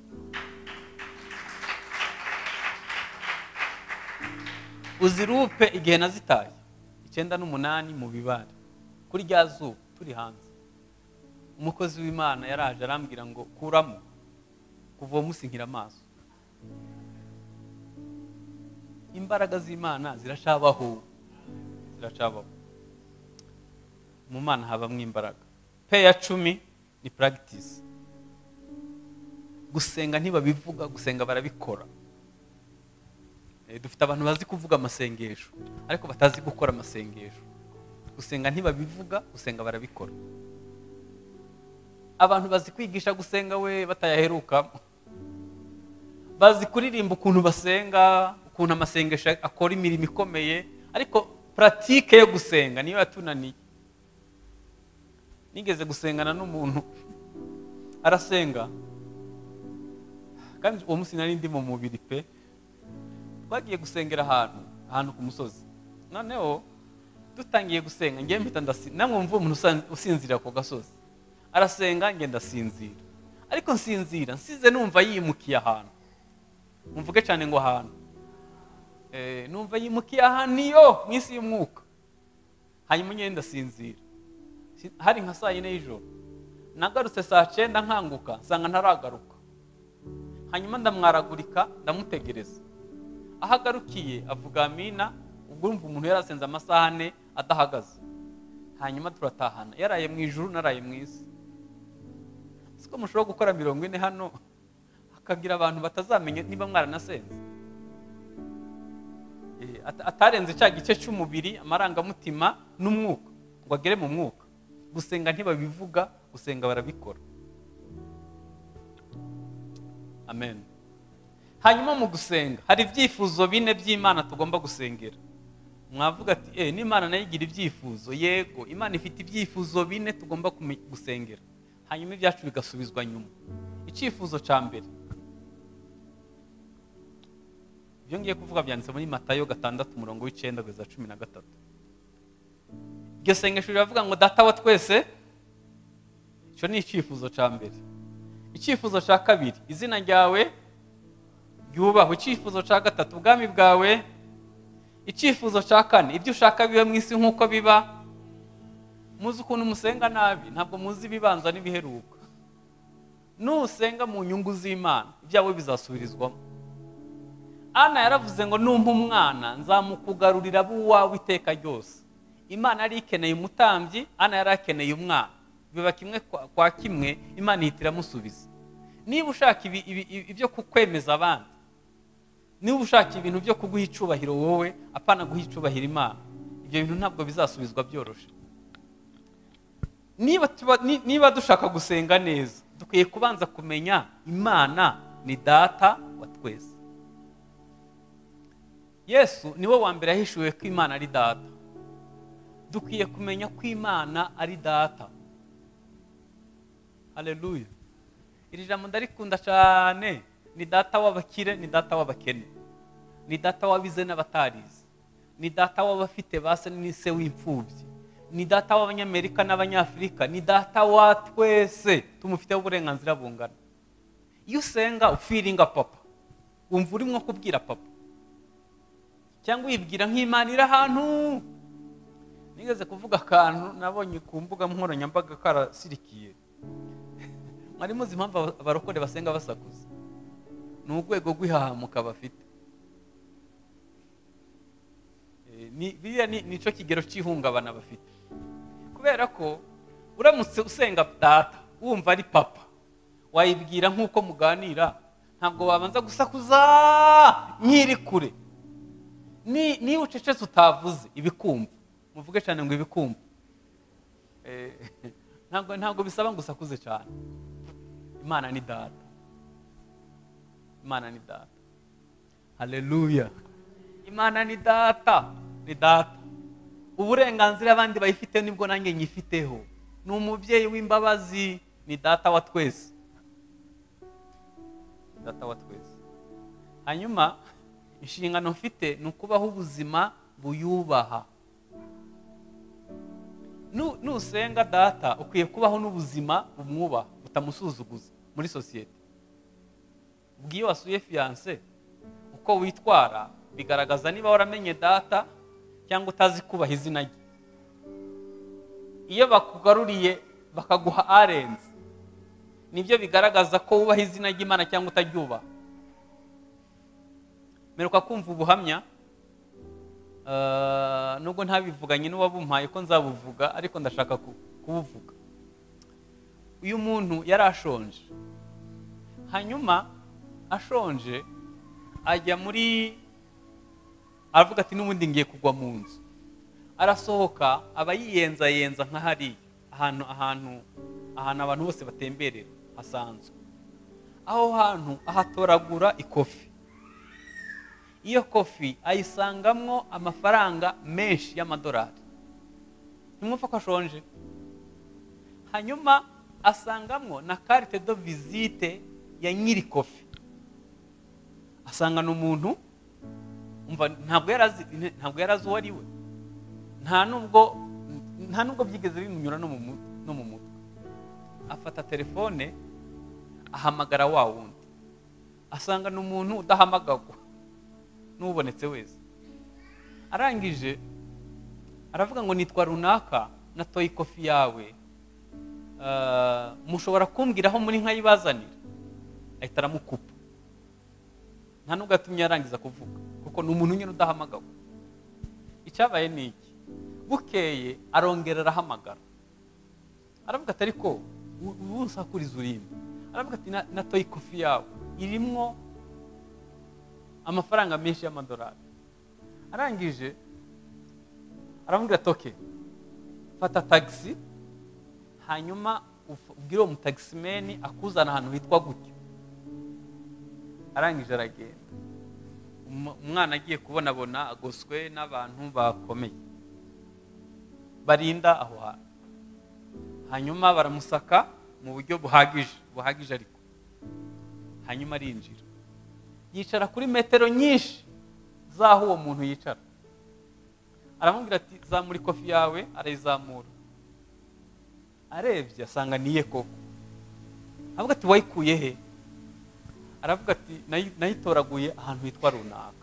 uzirupe igihe nazitaye icyenda n'umunani mu bibare kuri rya zuba turi hanze umukozi w'imana yaraje arambwira ngo kuramo kuva uwo munsi nkira amaso imbaraga z'imana ziracabaho ziracabaho mu mana habamo imbaraga pe ya cumi ni puragitisi gusenga ntibabivuga gusenga barabikora Eh, dufite abantu bazi kuvuga amasengesho ariko batazi gukora amasengesho gusenga ntibabivuga gusenga barabikora abantu bazi kwigisha gusenga we batayaherukamo bazi kuririmba ukuntu basenga ukuntu amasengesho akora imirimo ikomeye ariko puratike yo gusenga niyo yatunaniye nigeze gusengana n'umuntu arasenga kandi uwo munsi nari ndi mu mubiri pe twagiye gusengera ahantu ahantu ku musozi noneho dutangiye gusenga ngewe mpita ndasinzira namwe mvuye umuntu usan- usinzirira ku gasozi arasenga ngenda ndasinzira ariko nsinzira nsize numva yimukiye ahantu mvuge cyane ngo ahantu Eh, numva yimukiye ahantu iyo mu isi y'umwuka hanyuma ngenda ndasinzira Si- hari nka saa yine y'ijoro nagarutse saa cyenda nkanguka nsanga ntaragaruka hanyuma ndamwaragurika ndamutegereza aho agarukiye avuga amina ubwo urumva umuntu yari asenze amasaha ane adahagaze hanyuma turatahana yaraye mu ijuru naraye mu isi si ko mushobora gukora mirongo ine hano hakagira abantu batazamenya niba mwaranasenze Eh, at- atarenze cya gice cy'umubiri amarangamutima n'umwuka ngo agere mu mwuka gusenga ntibabivuga gusenga barabikora amen hanyuma mu gusenga hari ibyifuzo bine by'imana tugomba gusengera mwavuga ati eee n'imana nayo igira ibyifuzo yego imana ifite ibyifuzo bine tugomba kume- gusengera hanyuma ibyacu bigasubizwa nyuma icyifuzo cya mbere ibyo ngiye kuvuga byanditse muri matayo gatandatu umurongo w'icyenda kugeza cumi na gatatu iryo sengesho riravuga ngo data wa twese icyo ni icyifuzo cya mbere icyifuzo cya kabiri izina ryawe ryubahwe icyifuzo cya gatatu ubwami bwawe icyifuzo cya kane ibyo ushaka bibe mu isi nk'uko biba muzi ukuntu musenga nabi ntabwo muzi ibibanza n'ibiheruka nusenga mu nyungu z'imana ibyawe bizasubirizwamo ana yaravuze ngo numpa umwana nzamukugarurira abo uwawe iteka ryose imana yari ikeneye umutambyi ana yari akeneye umwana biba kimwe kwa- kwa kimwe imana ihita iramusubiza niba ushaka ibi- ibi- ibi- ibyo kukwemeza abandi niba ushaka ibintu byo kuguha icubahiro wowe apana guha icubahiro imana ibyo bintu ntabwo bizasubizwa byoroshye niba tuba- ni- niba dushaka gusenga neza dukwiye kubanza kumenya imana ni data wa twese yesu niwe wa mbere yahishuwe ko imana ari data dukwiye kumenya ko imana ari data haleluya iri jambo ndarikunda cyane ni data w'abakire ni data w'abakene ni data w'abize n'abatarize ni data w'abafite base n'ise w'imfubyi ni data w'abanyamerika n'abanyafurika ni data wa twese tumufiteho uburenganzira bungana iyo usenga ufiringa papa wumva urimo kubwira papa cyangwa uyibwira nk'imana iri ahantu nigeze kuvuga akantu nabonye ku mbuga nkoranyambaga karasirikiye mwari muzi impamvu aba- abarokore basenga basakuza ni urwego rw'ihahamuka bafite Eh, ni- biriya ni nicyo kigero cy'ihungabana bafite kubera ko uramutse usenga data wumva ari papa wayibwira nk'uko muganira ntabwo wabanza gusakuza nk'iri kure Ni- niba ucecetse utavuze ibikumva muvuge cyane ngo ibikumva Eh, ntabwo ntabwo bisaba ngo usakuze cyane imana ni data imana ni data haleluya imana ni data ni data uburenganzira abandi bayifite nibwo nanjye nyifiteho ni umubyeyi w'imbabazi ni data wa twese data wa twese hanyuma inshingano mfite ni ukubaho ubuzima buyubaha Nu- nusenga data ukwiye kubaho n'ubuzima bumwubaha butamusuzuguza muri sosiyete ubwo iyo wasuye fiyanse uko witwara bigaragaza niba waramenye data cyangwa utazi kubaha izina rye iyo bakugaruriye bakaguha arenze nibyo bigaragaza ko wubaha izina ry'imana cyangwa utaryubaha meruka kumva ubuhamya Uh, nubwo ntabivuganye n'uwabumpaye ko nzabuvuga ariko ndashaka ku- kubuvuga uyu muntu yari ashonje hanyuma ashonje ajya muri aravuga ati n'ubundi ngiye kugwa mu nzu arasohoka aba yiyenzayenza nka hariya ahantu ahantu ahantu abantu bose batemberera hasanzwe aho hantu ahatoragura ikofi iyo kofi ayisangamwo amafaranga menshi y'amadolari ntimwumva ko ashonje hanyuma asangamwo na karite do visite ya nyiri kofi asangana umuntu umva ntabwo yari azi ntabwo yari azi uwo ari we nta nubwo nta nubwo byigeze bimunyura no mu mu- no mu mutwe afata telefone ahamagara wa wundi asangana umuntu udahamagagwa n'ubonetse wese arangije aravuga ngo nitwa runaka natoye ikofi yawe Ah, mushobora kumbwira aho muri nkayibazanira ahita aramukupa nta nubwo yatumye yarangiza kuvuga kuko ni umuntu nyine udahamagawe icyabaye ni iki bukeye arongera arahamagara aravuga ati ariko u- ubu nsakuriza urimbi aravuga ati "Na- natoye ikofi yawe irimwo amafaranga menshi y'amadolari arangije aramubwira ati oke fata tagisi hanyuma uf- ubwire uwo mutagisimeni akuzana ahantu hitwa gutyo arangije aragenda Umu- umwana agiye kubonabona agoswe n'abantu bakomeye barinda aho hantu hanyuma baramusaka mu buryo buhagije buhagije ariko hanyuma arinjira yicara kuri metero nyinshi z'aho uwo muntu yicara aramubwira ati zamura ikofi yawe arayizamura arebye asanga niye koko avuga ati wayikuye he aravuga ati "Nayi- nayitoraguye ahantu hitwa runaka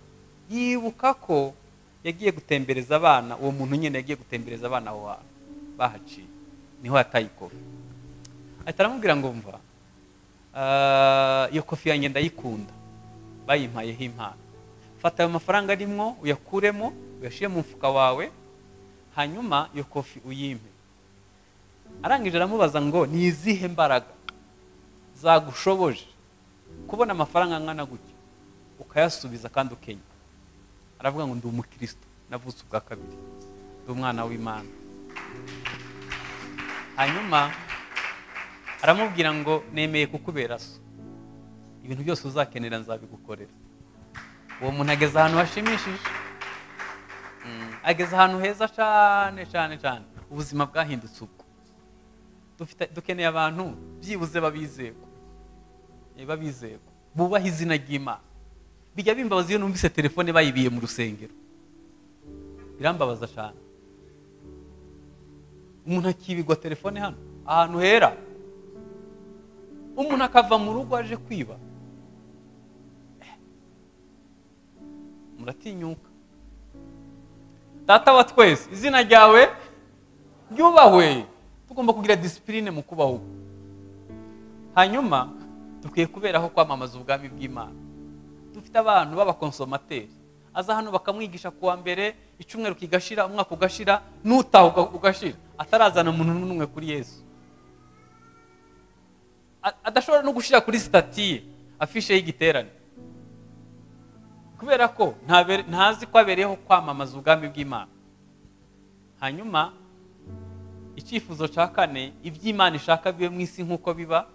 yibuka ko yagiye gutembereza abana uwo muntu nyine yagiye gutembereza abana aho hantu bahaciye niho yataye ikofi ahita aramubwira ngo mva "Ah, iyo kofi yanjye ndayikunda bayimpayeho impano fata ayo mafaranga arimo uyakuremo uyashyire mu mufuka wawe hanyuma iyo kofi uyimpe arangije aramubaza ngo ni izihe mbaraga zagushoboje kubona amafaranga angana gutya ukayasubiza kandi ukenya aravuga ngo ndi umukristo navutse ubwa kabiri ndi umwana w'imana hanyuma aramubwira ngo nemeye kukubera so ibintu byose uzakenera nzabigukorera uwo muntu ageze ahantu hashimishije Mm, ageze ahantu heza cyane cyane cyane ubuzima bwahindutse ubwo Dufite- dukeneye abantu byibuze babizego Eh, babizego bubaha izina ry'imana bijya bimbabaza iyo numvise telefone bayibiye mu rusengero birambabaza cyane umuntu akibigwa telefone hano ahantu hera umuntu akava mu rugo aje kwiba muratinyuka data wa twese izina ryawe ryubahwe tugomba kugira disipurine mu kubaho hanyuma dukwiye kuberaho kwamamaza ubwami bw'imana dufite abantu b'abakonsomateri aza hano bakamwigisha kuwa mbere icyumweru kigashira umwaka ugashira n'utaha uga- ugashira atarazana umuntu n'umwe kuri yesu A- adashobora no gushyira kuri sitati ye afishe y'igiterane kubera ko ntabere- ntazi ko abereyeho kwamamaza ubwami bw'imana hanyuma icyifuzo cya kane iby'imana ishaka bibe mu isi nk'uko biba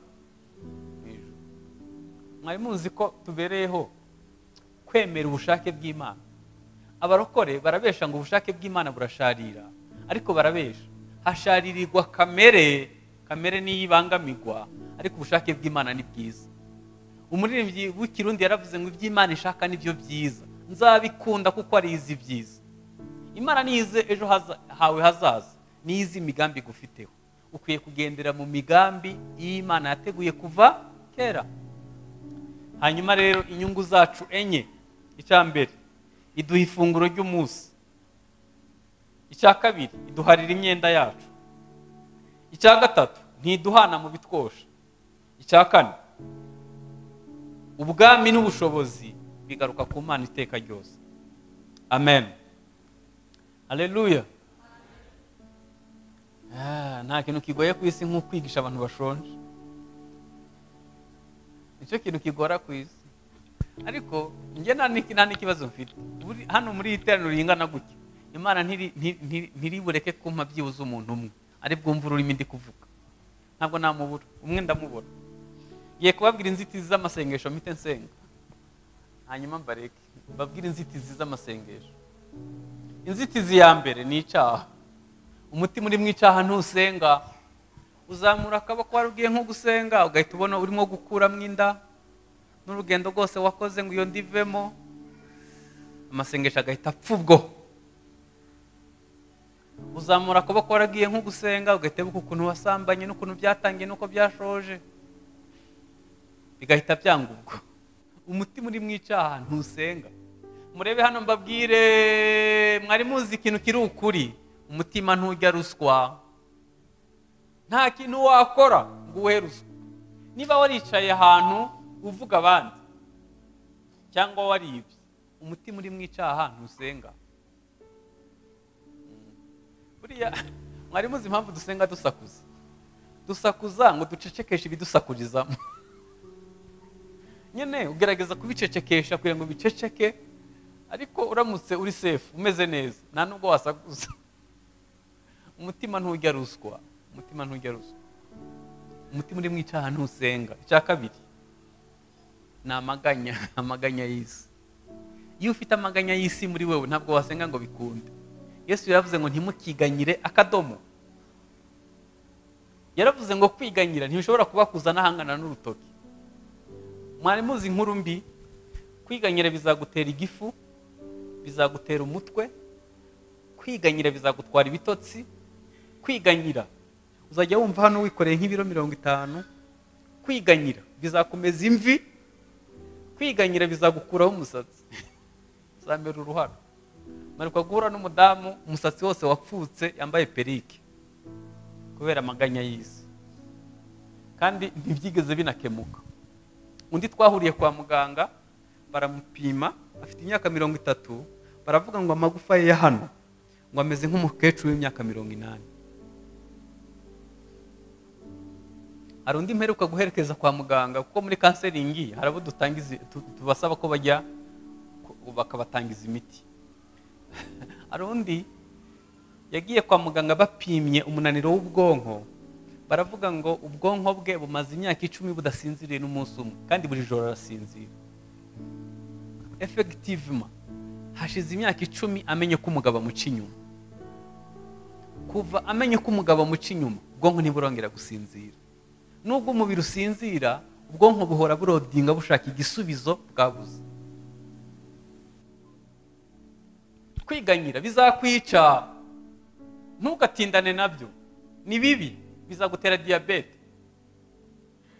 mu ijuru. mwari muzi ko tubereyeho kwemera ubushake bw'imana abarokore barabesha ngo ubushake bw'imana burasharira ariko barabesha hasharirirwa kamere kamere niyo ibangamirwa ariko ubushake bw'imana ni bwiza umuririmbyi w'ikirundi yaravuze ngo iby'imana ishaka nibyo byiza nzabikunda kuko ari izi byiza imana nize ejo haza- hawe hazaza nize imigambi igufiteho ukwiye kugendera mu migambi y'imana yateguye kuva kera hanyuma rero inyungu zacu enye icya mbere iduha ifunguro ry'umunsi icya kabiri iduharira imyenda yacu icya gatatu ntiduhana mu bitwosha icya kane ubwami n'ubushobozi bigaruka ku mana iteka ryose amen aleluya Ah, nta kintu kigoye ku isi nko kwigisha abantu bashonje nicyo kintu kigora ku isi ariko njye nta n'iki- nta n'ikibazo mfite Buri- hano muri iyi teraniro ringana gutya imana ntiri- nti- nti- ntiribureke kumpa byibuze umuntu umwe ari bwumve ururimi ndi kuvuga ntabwo namubura umwe ndamubura ngiye kubabwira inzitizi z'amasengesho mpite nsenga hanyuma mbareke mbabwire inzitizi z'amasengesho inzitizi ya mbere ni icyaha umutima uri mu icyaha ntusenga uzamura akaboko wari ugiye nko gusenga ugahita ubona urimo gukuramo inda n'urugendo rwose wakoze ngo iyo ndivemo amasengesho agahita apfa ubwo uzamura akaboko waragiye nko gusenga ugahita wibuka ukuntu wasambanye n'ukuntu byatangiye n'uko byashoje bigahita byanga ubwo umutima uri mu icyaha ntusenga murebe hano mbabwire mwari muzi ikintu kiri ukuri umutima ntujya ruswa nta kintu wakora ngo uhe ruswa niba waricaye ahantu uvuga abandi cyangwa waribye umutima uri mu icyaha ntusenga Mm. buriya mwari muzi impamvu dusenga dusakuza dusakuza ngo ducecekeshe ibidusakurizamo nyine ugerageza kubicecekesha kugira ngo biceceke ariko uramutse uri sefu umeze neza nta nubwo wasakuza umutima ntujya ruswa umutima ntujya ruswa umutima uri mu icyaha ntusenga icya kabiri ni amaganya amaganya y'isi iyo ufite amaganya y'isi muri wowe ntabwo wasenga ngo bikunde yesu yaravuze ngo ntimukiganyire akadomo yaravuze ngo kwiganyira ntibishobora kubakuza n'ahangana n'urutoki mwari muzi inkuru mbi kwiganyira bizagutera igifu bizagutera umutwe kwiganyira bizagutwara ibitotsi kwiganyira uzajya wumva hano wikoreye nk'ibiro mirongo itanu kwiganyira bizakomeza imvi kwiganyira bizagukuraho umusatsi bizamera uruhara manuka guhura n'umudamu umusatsi wose wapfutse yambaye perike kubera amaganya y'isi kandi ntibyigeze binakemuka undi twahuriye kwa muganga baramupima afite imyaka mirongo itatu baravuga ngo amagufa ye ya hano ngo ameze nk'umukecuru w'imyaka mirongo inani hari undi mperuka guherekeza kwa muganga kuko muri kanseringi hari abo dutangiza tu- tubasaba ko bajya ku- bakabatangiza imiti hari undi yagiye kwa muganga bapimye umunaniro w'ubwonko baravuga ngo ubwonko bwe bumaze imyaka icumi budasinziriye n'umunsi umwe kandi buri joro arasinzira efegitivima hashize imyaka icumi amenye ko umugabo amuca inyuma kuva amenye ko umugabo amuca inyuma ubwonko ntiburongera gusinzira nubwo umubiri usinzira ubwonko buhora burodinga bushaka igisubizo bwabuze kwiganyira bizakwica ntugatindane nabyo ni bibi bizagutera diyabete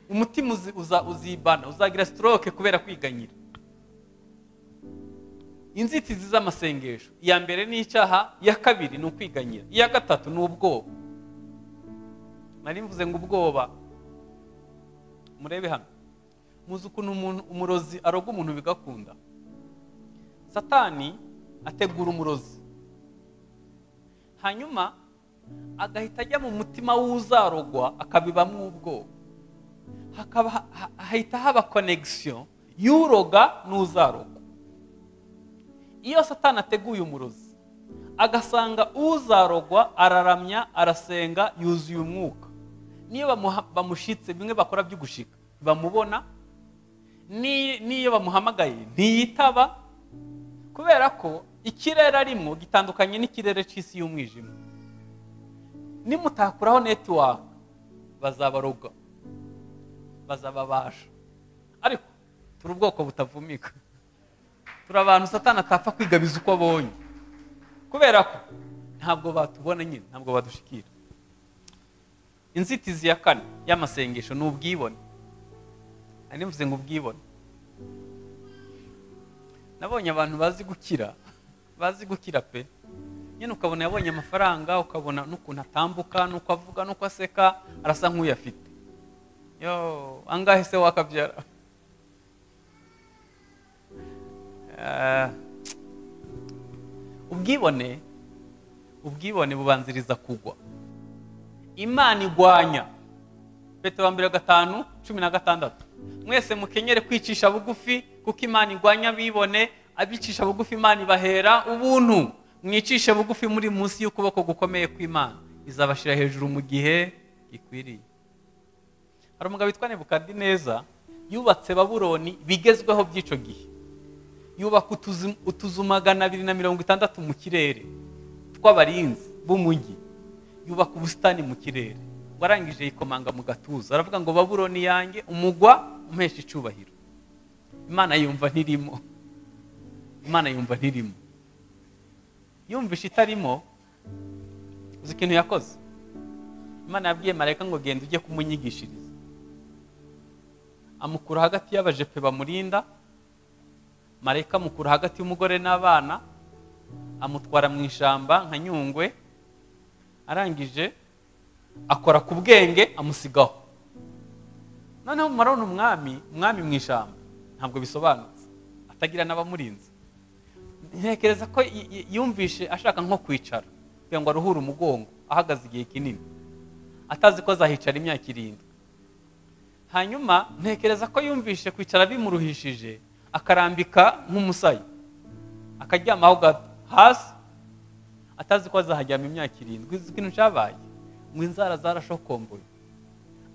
umutima uzi- uza- uzibana uzagira sitoroke kubera kwiganyira inzitizi z'amasengesho iya mbere ni icyaha iya kabiri ni ukwiganyira iya gatatu ni ubwoba nari mvuze ngo ubwoba murebe hano muzi ukuntu umuntu umurozi aroga umuntu bigakunda satani ategura umurozi hanyuma agahita ajya mu mutima w'uzarogwa akabibamo ubwoba hakaba ha- ha- hahita haba konegisiyo y'uroga n'uzarogwa iyo satani ateguye umurozi agasanga uzarogwa araramya arasenga yuzuye umwuka niyo bamuha- bamushyitse bimwe bakora byo gushika bamubona ni- n'iyo bamuhamagaye ntiyitaba kubera ko ikirere arimo gitandukanye n'ikirere cy'isi y'umwijima nimutakuraho netiwaka bazabaroga bazababasha ariko turi ubwoko butavumika turi abantu satani atapfa kwigabiza uko abonye kubera ko ntabwo batubona nyine ntabwo badushikira inzitizi ya kane y'amasengesho ni ubwibone nari mvuze ngo ubwibone nabonye abantu bazi gukira bazi gukira pe nyine ukabona yabonye amafaranga ukabona n'ukuntu atambuka n'uko avuga n'uko aseka arasa nk'uyafite yo angahe se wakabyara Ah. ubwibone ubwibone bubanziriza kugwa imana igwanya petero wa mbere gatanu cumi na gatandatu mwese mukenyere kwicisha bugufi kuko imana igwanya abibone abicisha bugufi imana ibahera ubuntu mwicishe bugufi muri munsi y'ukuboko gukomeye kw'imana izabashyira hejuru mu gihe gikwiriye hari umugabo witwa nebukadineza yubatse babuloni bigezweho by'icyo gihe yubaka utuzu- utuzu magana abiri na mirongo itandatu mu kirere tw'abarinzi b'umujyi yubaka ubusitani mu kirere warangije yikomanga mu gatuza aravuga ngo babuloni yanjye umugwa umuhesha icyubahiro imana yumva ntirimo imana yumva ntirimo yumvishe itarimo uzi ikintu yakoze imana yabwiye marayika ngo genda ujye kumunyigishiriza amukura hagati y'abajepe bamurinda marayika amukura hagati y'umugore n'abana amutwara mu ishyamba nka nyungwe arangije akora ku bwenge amusigaho noneho marabona umwami umwami mu ishyamba ntabwo bisobanutse atagira n'abamurinze ntekereza ko y- y- yumvishe ashaka nko kwicara kugira ngo aruhure umugongo ahagaze igihe kinini atazi ko azahicara imyaka irindwi hanyuma ntekereza ko yumvishe kwicara bimuruhishije akarambika nk'umusayi akaryamaho gato hasi atazi ko azahajyama imyaka irindwi uzi ikintu cyabaye ngo inzara zarashokomboye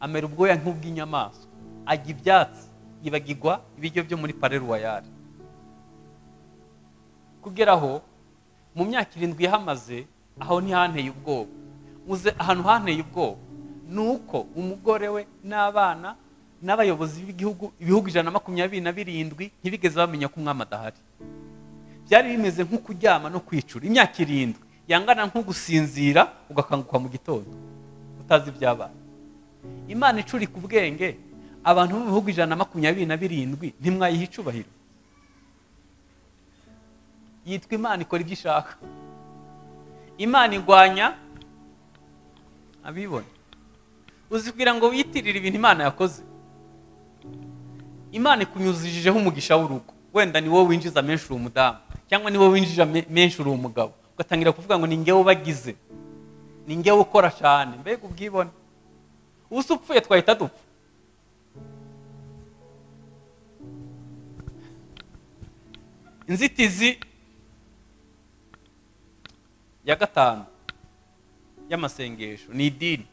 amera ubwoya nk'ubw'inyamaswa ajya ibyatsi yibagirwa ibiryo byo muri pareruwayari kugera aho mu myaka irindwi yahamaze aho ntihanteye ubwoba muze ahantu hanteye ubwoba ni uko umugore we n'abana n'abayobozi b'igihugu ibihugu ijana na makumyabiri na birindwi ntibigeze bamenya ko umwami adahari byari bimeze nko kuryama no kwicura imyaka irindwi yangana nko gusinzira ugakanguka mu gitondo utazi ibyabaye imana icurika ubwenge abantu bo mu bihugu ijana na makumyabiri na birindwi ntimwayiha icubahiro yitwa imana ikora ibyo ishaka imana igwanya abibona uzibwira ngo wiyitirire ibintu imana yakoze imana ikunyuzijeho umugisha w'urugo wenda ni wowe winjiza menshi uri umudamu cyangwa ni wowe winjira menshi uri umugabo ugatangira kuvuga ngo ni ngewe ubagize ni ngewe ukora cyane mbega ubwibone usa upfuye twahita dupfa inzitizi ya gatanu y'amasengesho ni idini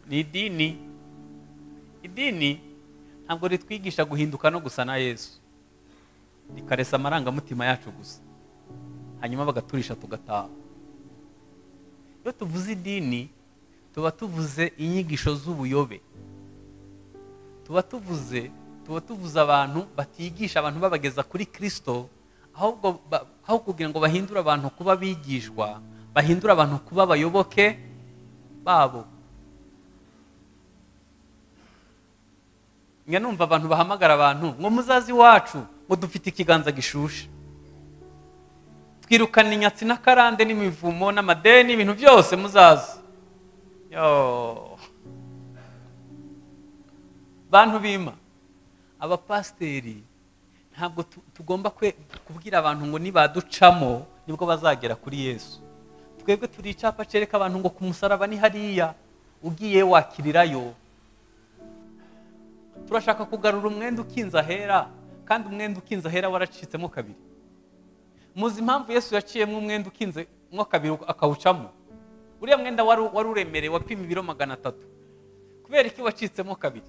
ni idini idini ntabwo ritwigisha guhinduka no gusa na yesu rikaresa amarangamutima yacu gusa hanyuma bagaturisha tugataha iyo tuvuze idini tuba tuvuze inyigisho z'ubuyobe tuba tuvuze tuba tuvuze abantu batigisha abantu babageza kuri kirisito ahubwo aho kugira ngo bahindure abantu kuba bigishwa bahindure abantu kuba abayoboke babo njya numva abantu bahamagara abantu ngo muzazi iwacu ngo dufite ikiganza gishushe twirukana inyatsi n'akarande n'imivumo n'amadeni ibintu byose muzazi bantu bima abapasiteri ntabwo tugomba kubwira abantu ngo nibaducamo nibwo bazagera kuri yesu twebwe turi icyapa cyereka abantu ngo ku musaraba ni hariya ugiye wakirirayo turashaka kugarura umwenda ukinze ahera kandi umwenda ukinze ahera waracitsemo kabiri muzi impamvu yesu yaciyemo umwenda ukinze mo kabiri akawucamo uriya mwenda wari uremereye wapima ibiro magana atatu kubera iki wacitsemo kabiri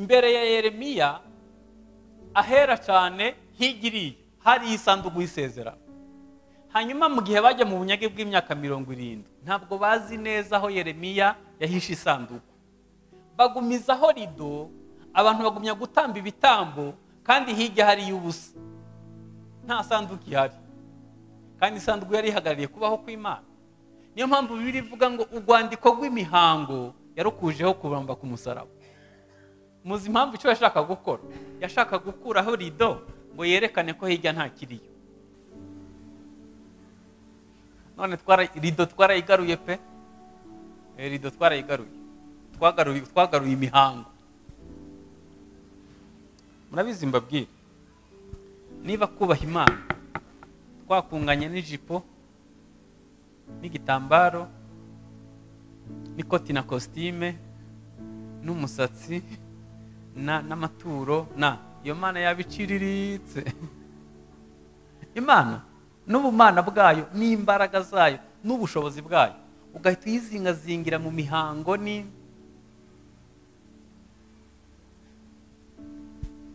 mbere ya yeremiya ahera cyane higiriye hari isanduku y'isezerano hanyuma mu gihe bajya mu bunyage bw'imyaka mirongo irindwi ntabwo bazi neza aho yeremiya yahishe isanduku bagumizaho rido abantu bagumya gutamba ibitambo kandi hirya hari iy'ubusa nta sanduku ihari kandi isanduku yari ihagarariye kubaho kw'imana niyo mpamvu bibiri ivuga ngo urwandiko rw'imihango yarukujeho kuramba ku musaraba muzi impamvu icyo yashaka gukora yashaka gukuraho rido ngo yerekane ko hirya nta kiriyo none rido twarayigaruye pe rido twarayigaruye twagaruye imihango murabizi mbabwira niba kubaha imana twakunganya n'ijipo n'igitambaro n'ikoti na kositime n'umusatsi n'amaturo na iyo mana yaba iciriritse imana n'ubumana bwayo n'imbaraga zayo n'ubushobozi bwayo ugahita uyizingazingira mu mihango ni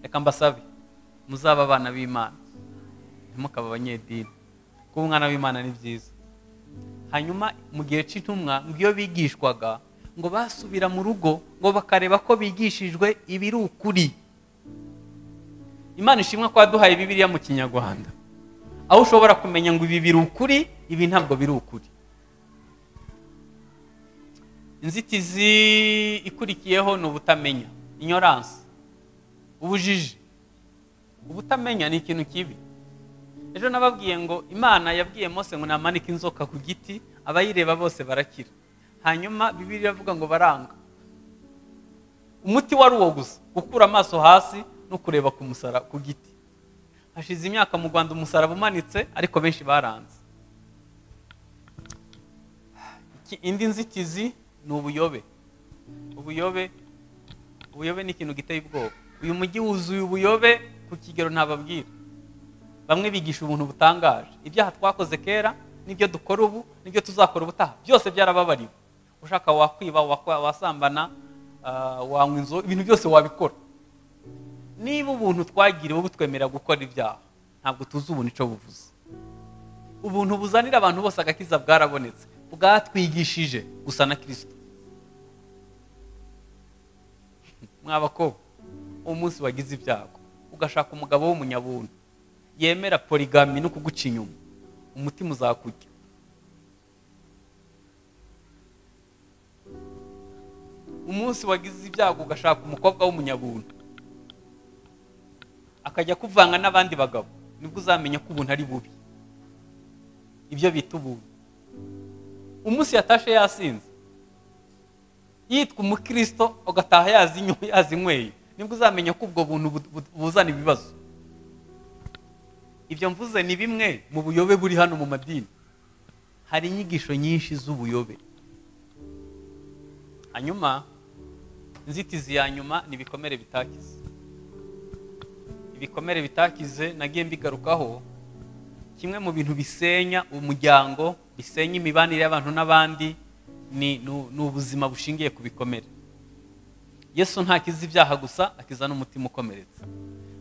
reka mbasabe muzaba abana b'imana ntimukaba abanyedini kuba umwana w'imana ni byiza hanyuma mu gihe cy'intumwa ngo iyo bigishwaga ngo basubira mu rugo ngo bakareba ko bigishijwe ibiri ukuri imana ishimwa ko waduhaye bibiriya mu kinyarwanda aho ushobora kumenya ngo ibi biri ukuri ibi ntabwo biri ukuri inzitizi ikurikiyeho ni ubutamenya inyoransi ubujiji ubutamenya ni ikintu kibi ejo nababwiye ngo imana yabwiye mose ngo namanike inzoka ku giti abayireba bose barakira hanyuma bibiri iravuga ngo baranga umuti wari uwo gusa gukura amaso hasi no kureba ku musara ku giti hashize imyaka mu rwanda umusaraba umanitse ariko benshi baranze indi nzitizi ni ubuyobe ubuyobe ubuyobe ni ikintu giteye ubwoba uyu mujyi wuzuye ubuyobe ku kigero ntababwira bamwe bigisha ubuntu butangaje ibyaha twakoze kera n'ibyo dukora ubu n'ibyo tuzakora ubutaha byose byarababariwe ushaka wakwiba wasambana ah, wanywa inzoga ibintu byose wabikora niba ubuntu twagiriwe butwemera gukora ibyaha ntabwo tuzi ubuntu icyo buvuze ubuntu buzanira abantu bose agakiza bwarabonetse bwatwigishije gusa na kirisito mwabakobwa umunsi wagize ibyago ugashaka umugabo w'umunyabuntu yemera porigami no kuguca inyuma umutima uzakujya umunsi wagize ibyago ugashaka umukobwa w'umunyabuntu akajya kuvanga n'abandi bagabo nibwo uzamenya ko ubuntu ari bubi ibyo bita ubuntu umunsi yatashe yasinze yitwa umukristo ugataha yazinyoye yazinyweye nibwo uzamenya ko ubwo buntu bu- bu- buzana ibibazo ibyo mvuze ni bimwe mu buyobe buri hano mu madini hari inyigisho nyinshi z'ubuyobe hanyuma inzitizi ya nyuma ni ibikomere bitakize ibikomere bitakize nagiye mbigarukaho kimwe mu bintu bisenya umuryango bisenya imibanire y'abantu n'abandi ni ni- ni ubuzima bushingiye ku bikomere yesu ntakiza ibyaha gusa akiza n'umutima ukomeretse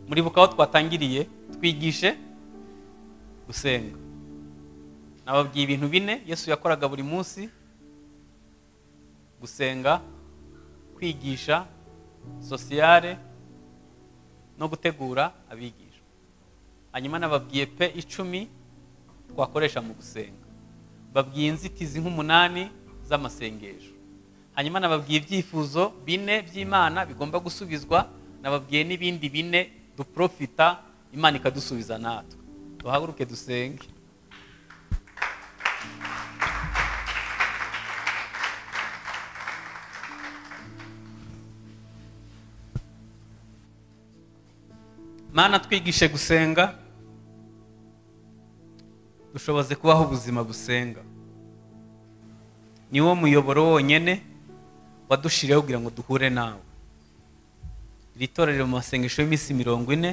muribuka aho twatangiriye twigishe gusenga nababwiye ibintu bine yesu yakoraga buri munsi gusenga kwigisha sosiyare no gutegura abigisha hanyuma nababwiye pe icumi twakoresha mu gusenga babwiye inzitizi nk'umunani z'amasengesho hanyuma nababwiye ibyifuzo bine by'imana bigomba gusubizwa nababwiye n'ibindi bine duprofita imana ikadusubiza natwe duhaguruke dusenge mana twigishe gusenga dushoboze kubaho ubuzima busenga ni wo muyoboro wonyine wadushiriyeho kugira ngo duhure nawe iri torero riri mu masengesho y'iminsi mirongo ine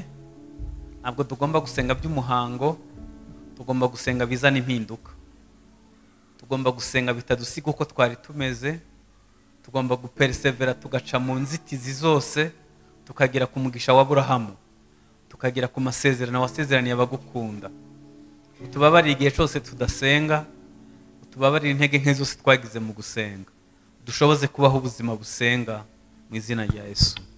ntabwo tugomba gusenga by'umuhango tugomba gusenga bizana impinduka tugomba gusenga bitadusiga uko twari tumeze tugomba guperesevera tugaca mu nzitizi zose tukagera ku mugisha wa aburahamu tukagera ku masezerano wasezeraniye abagukunda utubabarire igihe cyose tudasenga utubabarire intege nke zose twagize mu gusenga dushoboze kubaho ubuzima busenga mu izina rya yesu